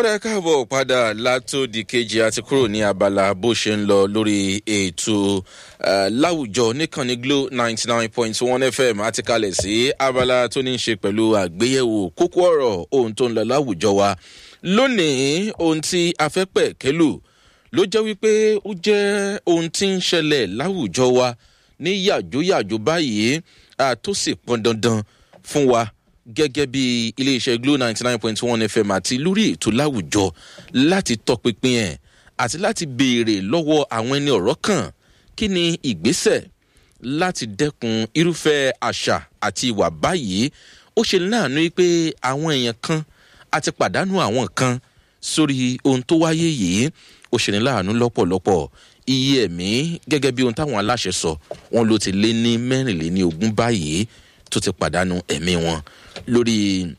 ọ̀rẹ́ káàbọ̀ padà látòdì kejì àti kúrò ní abala bó ṣe ń lọ lórí ètò láwùjọ níkànnì glo ninety nine point one fm àti kalẹ̀ sí abala tó ní í ṣe pẹ̀lú àgbéyẹ̀wò kókó ọ̀rọ̀ ohun tó ń lọ láwùjọ wa lónìí ohun tí a fẹ́ pẹ̀ kẹ́lù ló jẹ́ wípé ó jẹ́ ohun tí ń ṣẹlẹ̀ láwùjọ wa ní yàjóyàjó báyìí tó sì pọn dandan fún wa gẹ́gẹ́ bí iléeṣẹ́ glo ninety nine point one fm àti lórí ètò láwùjọ láti tọpinpin ẹ̀ àti láti béèrè lọ́wọ́ àwọn ẹni ọ̀rọ̀ kan kí ni ìgbésẹ̀ láti dẹ́kun irúfẹ́ àṣà àti ìwà báyìí ó ṣe láàánú pé àwọn èèyàn kan àti pàdánù àwọn kan sórí ohun tó wáyé yìí ó ṣe ní láàánú lọ́pọ̀lọpọ̀ iye ẹ̀mí gẹ́gẹ́ bí ohun táwọn aláṣẹ sọ wọn ló ti lé ní mẹ́rìnléní ogún báyìí tó ti pàdánù ẹ̀mí wọn lórí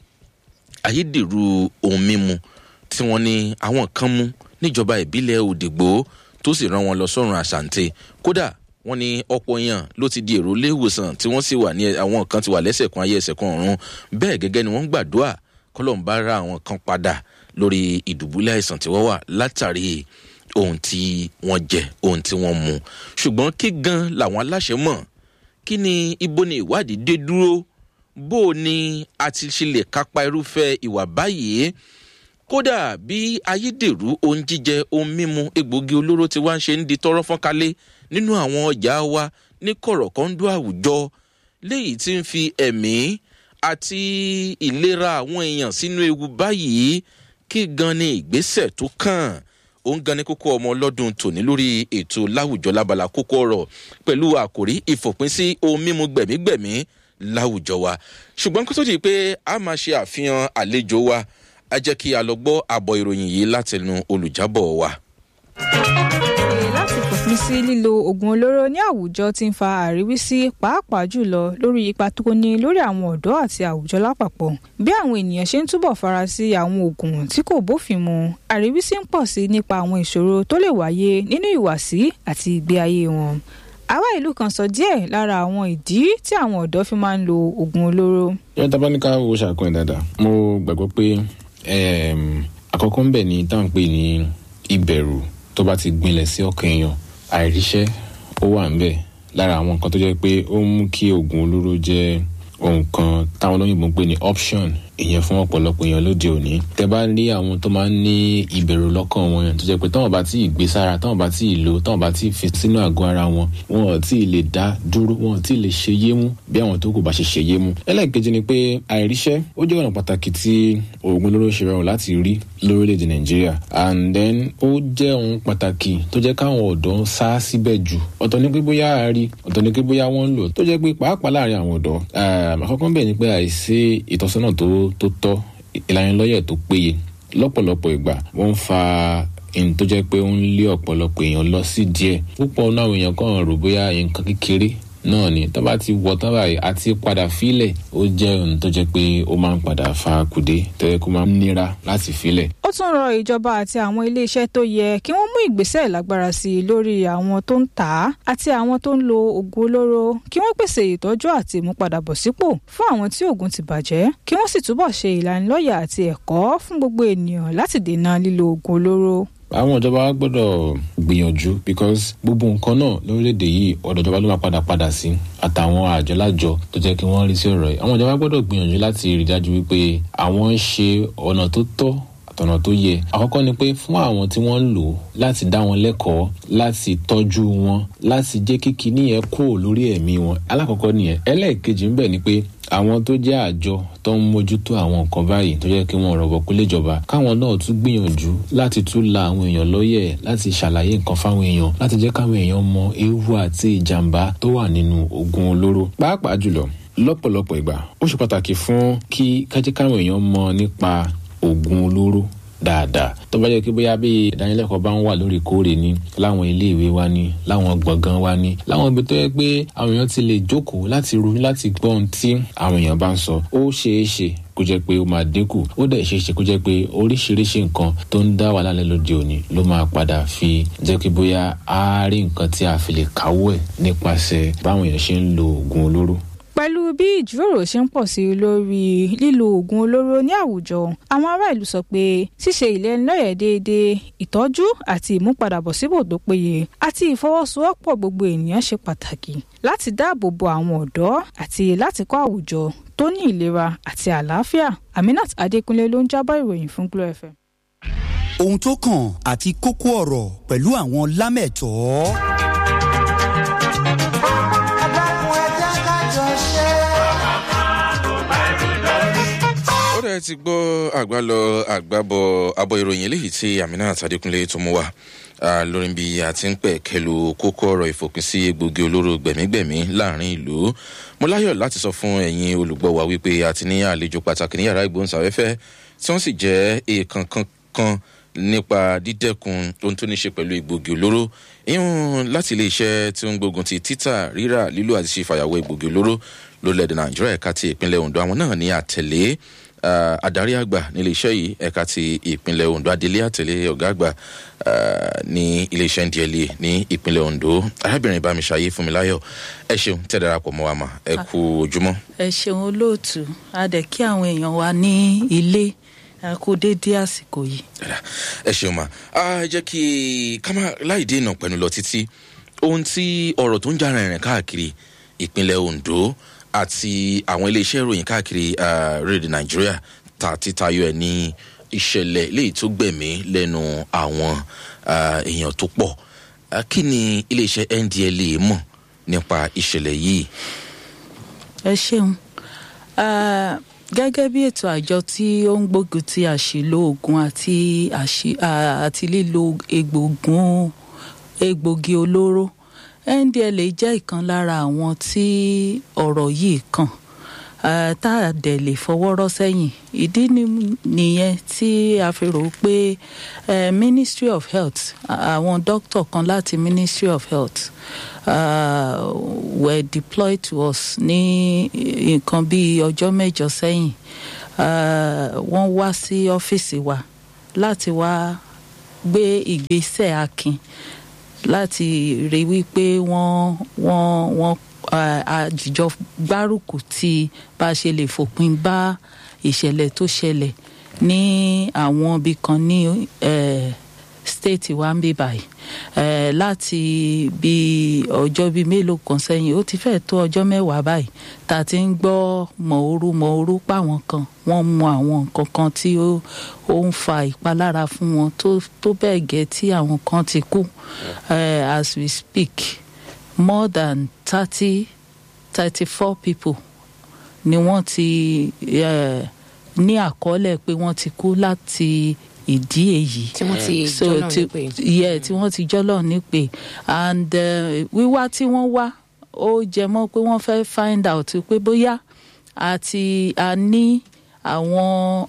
ayédèrú ohun mímu tí wọ́n ní àwọn kan mú níjọba ìbílẹ̀ òdìgbò tó sì rán wọn lọ sọ́run àṣàǹtẹ̀ kódà wọ́n ní ọ̀pọ̀ èèyàn ló ti di èrò iléèwòsàn tí wọ́n sì wà ní àwọn kan ti wà lẹ́sẹ̀ kan ayé ẹsẹ̀ kan ọ̀run bẹ́ẹ̀ gẹ́gẹ́ ni wọ́n ń gbàdúrà kọ́lọ́mbà ra àwọn kan padà lórí ìdùbúlẹ̀ àìsàn tí wọ́n wà látàrí ohun tí wọ́n jẹ ohun tí wọ́n mu ṣùgbọ́n kí gan làwọn aláṣẹ mọ̀ kí ni ibo ni ìwádìí dé dúró bó o ní a ti ṣe lè kápá irúfẹ́ ìwà báyìí kódà bí ayédèrú ohun jíjẹ ohun mímu egbòogi olóró ti wá ń ṣe ń di tọrọ fọ́nkálé nínú àwọn ọjà wa ní kọ̀rọ̀kọ́ńdú àwùjọ léyìí tí ń fi ẹ̀mí àti ìlera àwọn èèyàn sínú ewu báyìí kí gan ni ìgbésẹ̀ tó kàn ó ń gan ní kókó ọmọ ọlọ́dún tòní lórí ètò láwùjọ lábala kókó ọ̀rọ̀ pẹ̀lú àkòrí ìfòpin sí ohun mímu gbẹ̀mígbẹ̀mí láwùjọ wa ṣùgbọ́n kó tó di pé a máa ṣe àfihàn àlejò wa a jẹ́ kí a lọ gbọ́ àbọ̀ ìròyìn yìí látẹnu olùjábọ̀ wa. láti fòpin sí lílo oògùn olóró ní àwùjọ tí ń fa àríwísí pàápàá jùlọ lórí ipa tó ní lórí àwọn ọ̀dọ́ àti àwùjọ lápapọ̀ bí àwọn ènìyàn ṣe ń túbọ̀ fara sí àwọn oògùn tí kò bófin mu àríwísí ń pọ̀ sí nípa àwọn ìṣòro tó lè wáyé nínú ìwàsí àti ìgbé ayé wọn àwa ìlú kan sọ díẹ̀ lára àwọn ìdí tí àwọn ọ̀dọ́ fi máa ń lo oògùn olóró. yóò tá a bá ní ká wo ṣàkóyè dáadáa mo gbàgbọ́ pé àkọ́kọ́ ń bẹ̀ ní táwọn pè ní ìbẹ̀rù tó bá ti gbinlẹ̀ sí ọkàn èèyàn àìríṣẹ́ ó wà ń bẹ̀ lára àwọn nǹkan tó jẹ́ pé ó ń mú kí oògùn olóró jẹ́ ohun kan táwọn olóyìnbó ń pè ní option ìyẹn fún ọ̀pọ̀lọpọ̀ èèyàn lóde òní tẹ bá rí àwọn tó máa ń ní ìbẹ̀rù lọ́kàn wọn yẹn tó jẹ́ pé táwọn bá tí ì gbé sára táwọn bá tí ì lò táwọn bá tí ì fi sínú àgọ́ ara wọn wọn ò tí ì lè dá dúró wọn ò tí ì lè ṣe yé mú bí àwọn tó kù bá ṣe ṣe yé mú. ẹlẹ́ẹ̀kejì ni pé àìríṣẹ́ ó jẹ́ ọ̀nà pàtàkì tí oògùn olóró ṣe rọrùn láti rí lórílẹ̀‐èdè nàìjíríà and then ó jẹ́ ohun pàtàkì tó jẹ́ káwọn ọ̀dọ́ ń sá síbẹ̀ jù ọ̀tọ̀ ní pé bóyá a rí ọ̀tọ̀ ní pé bóyá wọ́n ń lò tó jẹ́ pé pàápàá láàrin àwọn ọ̀dọ́ àkọ́kọ́ bẹ̀ ni pé àìsí ìtọ́sọ́nà tó tọ́ ìlanilọ́yẹ̀ tó péye lọ́pọ̀lọpọ̀ ìgbà wọ́n ń fa ẹni tó jẹ́ pé ó ń lé ọ̀pọ̀lọpọ̀ èèyàn lọ sí díẹ̀ púpọ̀ náà àwọn èèyàn kàn rò bóyá nǹkan kékeré náà ni tó bá ti wọ tán báyìí àti padà fílẹ̀ ó jẹ́ ohun tó jẹ́ pé ó máa ń padà fa kùdé tó yẹ kó máa ń nira láti fílẹ̀. ó tún rọ ìjọba àti àwọn iléeṣẹ́ tó yẹ kí wọ́n mú ìgbésẹ̀ lágbára sí i lórí àwọn tó ń tà á àti àwọn tó ń lo oògùn olóró kí wọ́n pèsè ìtọ́jú àti ìmúpadàbọ̀sípò fún àwọn tí oògùn ti bàjẹ́ kí wọ́n sì túbọ̀ ṣe ìlanilọ́yà àti ẹ̀kọ́ fún gbogbo ènìyàn láti dènà lílo oògùn olóró àwọn ìjọba wa gbọ́dọ̀ gbìyànjú because gbogbo nǹkan náà lórílẹ̀‐èdè yìí ọ̀dọ̀ ìjọba ló máa padà padà sí àtàwọn àjọlájọ tó jẹ́ kí wọ́n rí sí ọ̀rọ̀ yìí àwọn ìjọba gbọ́dọ̀ gbìyànjú láti rí dájú wípé àwọn ń ṣe ọ̀nà tó tọ́ àtọ̀nà tó yẹ àkọ́kọ́ ni pé fún àwọn tí wọ́n ń lò láti dá wọn lẹ́kọ̀ọ́ láti tọ́jú wọn láti jẹ́ kí kinní yẹn kúrò lórí ẹ̀mí wọn alákọ̀ọ́kọ́ nìyẹn ẹlẹ́ẹ̀kejì ń bẹ̀ ni pé àwọn tó jẹ́ àjọ tó ń mójútó àwọn nǹkan báyìí tó jẹ́ kí wọ́n rọ̀bọ̀ kó lè jọba káwọn náà tún gbìyànjú láti tún la àwọn èèyàn lọ́yẹ̀ láti ṣàlàyé nǹkan fáwọn èèyàn láti jẹ́ káwọn èèyàn mọ ewu àti ìjàmbá tó wà nínú oògùn olóró pàápàá jùlọ lọ́pọ̀lọpọ̀ ìgbà ó ṣe pàtàkì fún kí kájẹ́ káwọn èèyàn mọ nípa oògùn olóró dáadáa tó bá jẹ́ kí bóyá bí ìdánilẹ́kọ̀ọ́ bá ń wà lóòrèkóòrè ní láwọn iléèwé wa ní láwọn gbọ̀ngàn wa ní láwọn ibi tó yẹ pé àwọn èèyàn ti lè jókòó láti ronú láti gbọ́ ohun tí àwọn èèyàn bá ń sọ ó ṣeé ṣe kó jẹ́ pé ó máa dínkù ó dẹ̀ ṣeé ṣe kó jẹ́ pé oríṣiríṣi nǹkan tó ń dá wàhálà lẹ́ lóde òní ló máa padà fi jẹ́ kí bóyá á rí nǹkan tí a fi lè káwọ́ ẹ̀ nípasẹ̀ báwọn èèyàn ṣe ń lo oògùn olóró pẹ̀lú bí ìjíròrò ṣe ń pọ̀ sí i lórí lílo oògùn olóró ní àwùjọ àwọn ará ìlú sọ pé ṣíṣe ìlẹ́nilọ́yẹ̀ déédéé ìtọ́jú àti ìmúpadàbọ̀sípò tó péye àti ìfọwọ́sowọ́pọ̀ gbogbo ènìyàn ṣe pàtàkì láti dáàbò bo àwọn ọ̀dọ́ àti láti kọ́ àwùjọ tó ní ìlera àti àlàáfíà Aminat Adékúnlé ló ń jábọ̀ ìròyìn fún Glo FM. ohun tó kàn àti kókó ọ̀rọ̀ pẹ̀lú àwọn lámẹ̀tọ́. ó dẹ̀ ti gbọ́ àgbálọ àgbábọ̀ abọ́ ìròyìn eléyìí tí Aminat Adékúnlé tó mú wá lórí bí a ti ń pẹ̀ kẹlu kókó ọ̀rọ̀ ìfòpinsí egbògi olóró gbẹ̀mígbẹ̀mí láàrin ìlú mo láyọ̀ láti sọ fún ẹ̀yin olùgbọ́ wa wípé a ti ní àlejò pàtàkì ní yàrá ìgbóhùnsáfẹ́fẹ́ tí wọ́n sì jẹ́ èèkàn kankan nípa dídẹ́kun ohun tó ní ṣe pẹ̀lú egbògi olóró ìhun láti ilé iṣẹ́ tí ó ń gbógun ti títà rírà lílò àti ṣe fàyàwọ́ egbògi olóró lórílẹ̀‐èdè nàìjíríà ẹ̀ka ti ìpínlẹ̀ ondo àwọn náà ní àtẹ̀lé uh, adarí àgbà nílé iṣẹ́ yìí ẹ̀ka ti ìpínlẹ̀ ondo adelé àtẹ̀lé ọ̀gá àgbà uh, ní iléeṣẹ́ ndla ní ìpínlẹ̀ ondo arábìnrin bámiṣayé fúnmiláyọ̀ ẹ ṣeun tẹ́ darapọ̀ mọ́ wa mà ẹ kú ojúmọ́. ẹ ṣeun olóòtú a dẹ̀ kí àwọn èèyàn wa ní ilé ẹ kú déédéé àsìkò yìí. ẹ ṣeun ma a jẹ́ kí kámá láì dènà pẹ̀lú lọ títí ohun tí ọ̀rọ̀ tó ń jà rìnrìn káàkiri ìpínlẹ̀ ondo àti àwọn iléeṣẹ́ ìròyìn káàkiri rédíò nàìjíríà ta títayọ ẹ̀ ní ìṣẹ̀lẹ̀ léyìí tó gbẹ̀mí lẹ́nu àwọn èèyàn tó pọ̀ kí ni iléeṣẹ́ ndla mọ̀ nípa ìṣẹ̀lẹ̀ yìí. ẹ ṣeun gẹ́gẹ́ bí ètò àjọ tí ó ń gbógun ti àṣìlò oògùn àti àti lílo egbògun egbògi olóró ndla jẹ́ ìkan lára àwọn tí ọ̀rọ̀ yìí kàn tá a dẹ̀ lè fọwọ́rọ́ sẹ́yìn ìdí nìyẹn tí a fi rò pé ministry of health àwọn dókítà kan láti ministry of health uh, were deployed to us ní nǹkan bíi ọjọ́ mẹ́jọ sẹ́yìn wọ́n wá sí ọ́fíìsì wa láti wá gbé ìgbésẹ̀ akin láti rí wípé wọ́n wọ́n wọ́n àjìjọ gbárùkù tí bá a ṣe lè fòpin bá ìṣẹ̀lẹ̀ tó ṣẹlẹ̀ ní àwọn ibì kan ní state wa ń bí báyìí láti bí ọjọ́ bíi mélòó kan sẹ́yìn ó ti fẹ́ tó ọjọ́ mẹ́wàá báyìí tá a ti ń gbọ́ mọ̀ọ́rú mọ̀ọ́rú páwọn kan wọ́n mu àwọn nǹkan kan tí ó ń fa ìpalára fún wọn tó bẹ́ẹ̀ gẹ́ tí àwọn kan ti kú as we speak more than thirty thirty four people ni wọ́n ti ní àkọọ́lẹ̀ pé wọ́n ti kú láti ìdí èyí tí wọ́n ti jọ́lọ̀ nípè yeah tí wọ́n ti jọ́lọ̀ nípè and wíwá tí wọ́n wá ó jẹ mọ́ pé wọ́n fẹ́ find out pé bóyá àti a ní àwọn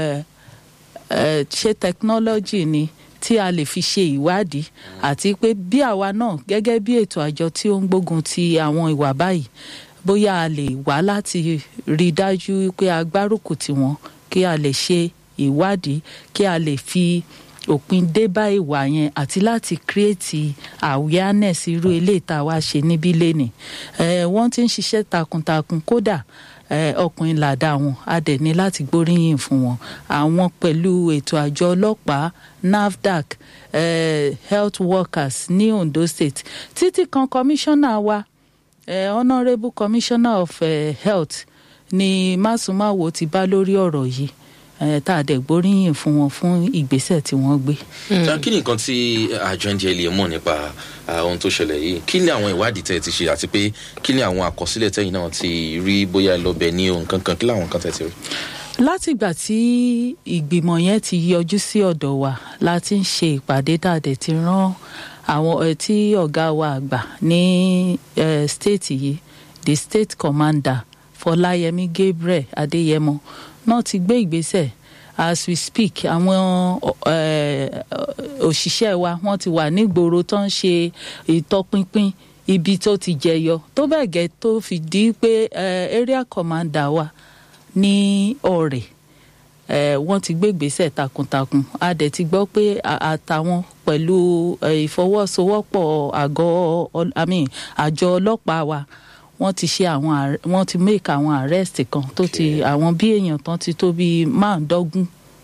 ṣe technology ni tí a lè fi ṣe ìwádìí àti pé bí àwa náà gẹ́gẹ́ bí ètò àjọ tí ó ń gbógun ti àwọn ìwà báyìí bóyá a lè wá láti rí i dájú pé a gbárùkù tì wọ́n kí a lè ṣe ìwádìí kí a lè fi òpin dé bá ìwà yẹn àti láti create awareness irú eléyìí tá a wá ṣe níbí lénìí wọ́n ti ń ṣiṣẹ́ takuntakun kódà ọkùnrin làdá wọn a dẹ̀ ní láti gbóríyìn fún wọn àwọn pẹ̀lú ètò àjọ ọlọ́pàá nafdac uh, health workers ní ondo state títí kan kọmíṣánná wa uh, honourable commissioner of uh, health ni másùmáwo ti bá lórí ọ̀rọ̀ yìí tá a dẹ̀ gbóríyìn fún wọn fún ìgbésẹ̀ tí wọ́n gbé. kí ni nǹkan tí àjọ ndla mọ̀ nípa ohun tó ṣẹlẹ̀ yìí kí ni àwọn ìwádìí tẹ̀ ti ṣe àti pé kí ni àwọn àkọsílẹ̀ tẹ̀yìn náà ti rí bóyá lọ́bẹ̀ ní ohun kankan kí làwọn kan tẹ̀ ti rí. láti ìgbà tí ìgbìmọ̀ yẹn ti yọjú sí ọ̀dọ̀ wa la ti ń ṣe ìpàdé dàdẹ̀ ti rán àwọn tí ọ̀gá wa àgbà ní state yìí the state commander fọláyẹmí gabriel adéyẹmọ náà ti gbé ìgbésẹ̀ as we speak àwọn òṣìṣẹ́ wa wọ́n ti wà nígboro tó ń ṣe ìtọpinpin ibi tó ti jẹyọ tó bẹ́ẹ̀ gẹ́ tó fi di pé area commander wa ní ọ̀rẹ́ wọ́n ti gbé ìgbésẹ̀ takuntakun a dẹ̀ ti gbọ́ pé àtàwọn pẹ̀lú ìfọwọ́sowọ́pọ̀ àgọ́ àjọ ọlọ́pàá wa wọ́n ti ṣe àwọn ar- wọ́n ti make àwọn arrest kan tó ti àwọn bí èèyàn tán ti tó bíi márùndọ́gún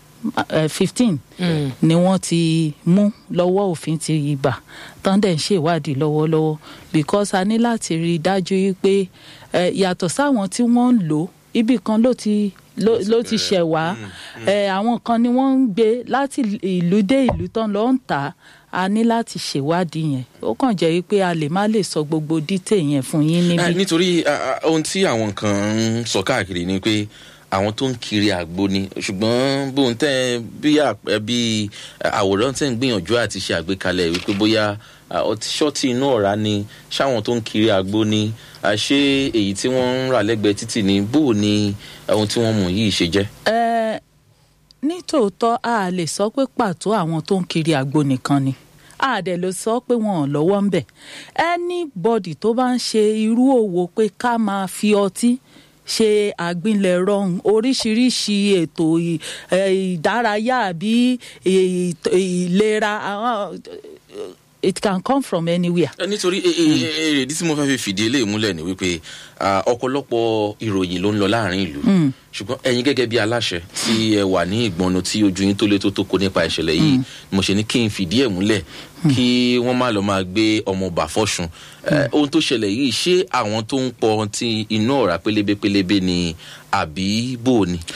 fifteen ni wọ́n ti mú lọ́wọ́ òfin ti ibà tán dẹ̀ ń ṣèwádìí lọ́wọ́lọ́wọ́ because a ní láti rí i dájú wípé eh, yàtọ̀ sáwọn tí wọ́n ń lò ó ibì kan ló ti ló ló ti ṣẹ̀ wá Eh, àwọn kan ni wọ́n ń gbé láti ìlú dé ìlú tán lọ ń tà á a ní láti ṣèwádìí yẹn ó kàn jẹ́ wípé a lè má lè sọ gbogbo detail yẹn fún yín Eh, níbí. nítorí ah, ah, ohun tí àwọn kan ń sọ káàkiri ni pé àwọn tó ń kiri àgbo ni ṣùgbọ́n bóun tẹ́ bí àpẹ- bí àwòrán tẹ́ ń gbìyànjú àti ṣe àgbékalẹ̀ wípé bóyá ah, ọtí ṣọ́ọ̀tì inú ọ̀rá ni ṣáwọn tó ń kiri àgbo ni ah, ṣé èyí tí wọ́n ń rà lẹ́gbẹ̀ẹ́ títì ni bó ni ohun tí wọ́n mú yìí ṣe jẹ́. Ẹ, nítòótọ́ a lè sọ pé pàtó àwọn tó ń kiri àgbo nìkan ni a dẹ̀ lè sọ pé wọn ò lọ́wọ́ ń bẹ̀ anybody tó bá ń ṣe irú òwò pé ká máa fi ọtí ṣe àgbìnlẹ̀rọ oríṣiríṣi ètò ì- ẹ, ìdárayá àbí ì- ì- ìlera àwọn it can come from anywhere. Eh, nítorí eh, eh, eh, èrèdí tí mo fẹ́ fi fìdí eléyìí múlẹ̀ ni wípé ah, ọ̀pọ̀lọpọ̀ ìròyìn ló ń lọ láàrin ìlú ṣùgbọ́n ẹ̀yin gẹ́gẹ́ bí aláṣẹ tí ẹ wà ní ìgbọ̀nù tí ojú yín tó lé tó tó kó nípa ìṣẹ̀lẹ̀ yìí mo ṣe ní kí n fìdí ẹ̀ múlẹ̀ kí wọ́n má lọ máa gbé ọmọ bà fọ́sùn Eh, ohun tó ṣẹlẹ̀ yìí ṣé àwọn tó ń pọ ti inú ọ̀rá pélébé pélébé ni àbí bò ni.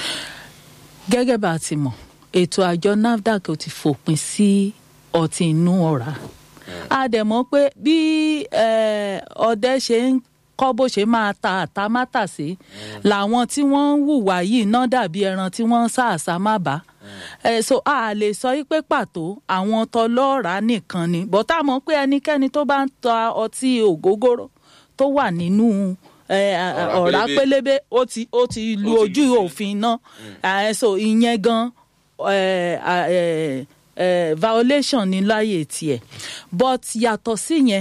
gẹ́gẹ́ bá a ti mọ̀ ètò àjọ nafdac ò ti fòpin sí ọtí inú ọ̀rá a dẹ̀ mọ̀ pé bí eh, ọdẹ ṣe ń kọ́ bó ṣe máa ta àtàmátàsé làwọn tí wọ́n ń hùwà yìí náà dàbí ẹran tí wọ́n ń sá àṣà má bá ẹ so a lè sọ yí pé pàtó àwọn tọlọ́ọ̀rá nìkan ni bọ́tà mọ̀ pé ẹnikẹ́ni tó bá ń ta ọtí ògógóró tó wà nínú ẹ, Ọ̀rá ọ̀rá pélébé. pélébé ó ti ó ti lu Ó ti ojú lùfẹ́. òfin náà ẹ, so ìyẹn gan ẹ, ẹ, ẹ, violation ní láyè tiẹ̀ but yàtọ̀ sí yẹn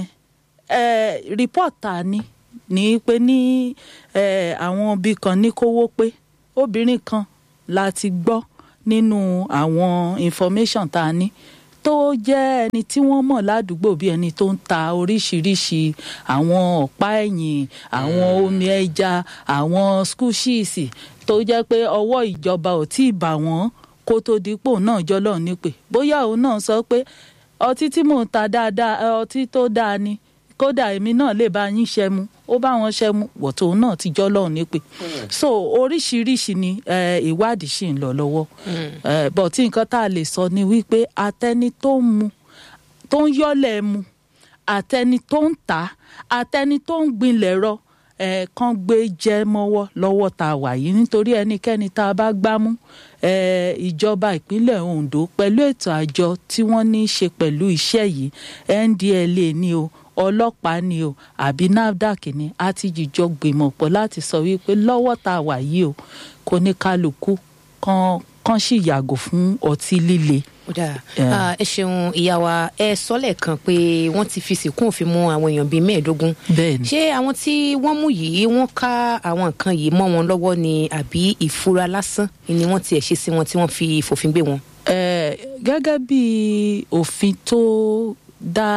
ẹ, report ta ni ní pé ní ẹ, àwọn ibì kan ní kówó pé obìnrin kan la ti gbọ́ nínú àwọn information tá a ní tó jẹ́ ẹni tí wọ́n mọ̀ ládùúgbò bí ẹni tó ń ta oríṣiríṣi àwọn ọ̀pá ẹ̀yìn àwọn omi ẹja àwọn skúṣíìsì tó jẹ́ pé ọwọ́ ìjọba ò tí ì bà wọ́n kó tó dípò náà jọlọ́ nípè bóyá òun náà sọ pé ọtí tí mò ń ta dáadáa ẹ, ọtí tó dáa ni kódà èmi náà lè bá yín ṣẹmu ó bá wọn ṣẹmu wọ̀tò náà ti jọ́ lọ́hùn nípè so oríṣiríṣi ni eh, ìwádìí ṣì ń lọ lọ́wọ́ Eh, but tí nǹkan tá a lè sọ ni wípé atẹni tó ń mu tó ń yọ́lẹ̀ mu àtẹni tó ń tà á àtẹni tó ń gbinlẹ̀ rọ ẹ̀ kan gbé jẹ́ mọ́wọ́ lọ́wọ́ tá a wà yìí nítorí ẹnikẹ́ni tá a bá gbámú ẹ̀ ìjọba ìpínlẹ̀ Ondo pẹ̀lú ètò àjọ tí wọ́n ní í ṣe pẹ̀lú iṣẹ́ yìí NDLA ni o ọlọ́pàá ni o àbí NAFDAC ni a ti jìjọ gbìmọ̀ pọ̀ láti sọ wípé lọ́wọ́ tá a wà yìí o kò ní kálukú kan kan sì yàgò fún ọtí líle. ó dáa Yeah. Ah, ẹ ṣeun ìyá wa ẹ sọ lẹ́ẹ̀kan pé wọ́n ti fi sìnkún òfin mú àwọn èèyàn bíi mẹ́ẹ̀ẹ́dógún bẹ́ẹ̀ ni. ṣé àwọn tí wọ́n mú yìí wọ́n ká àwọn nǹkan yìí mọ́ wọn lọ́wọ́ ni àbí ìfura lásán ni wọ́n tiẹ̀ ṣe sí wọn tí wọ́n fi fòfin gbé wọn. Eh, gẹ́gẹ́ bí òfin tó dá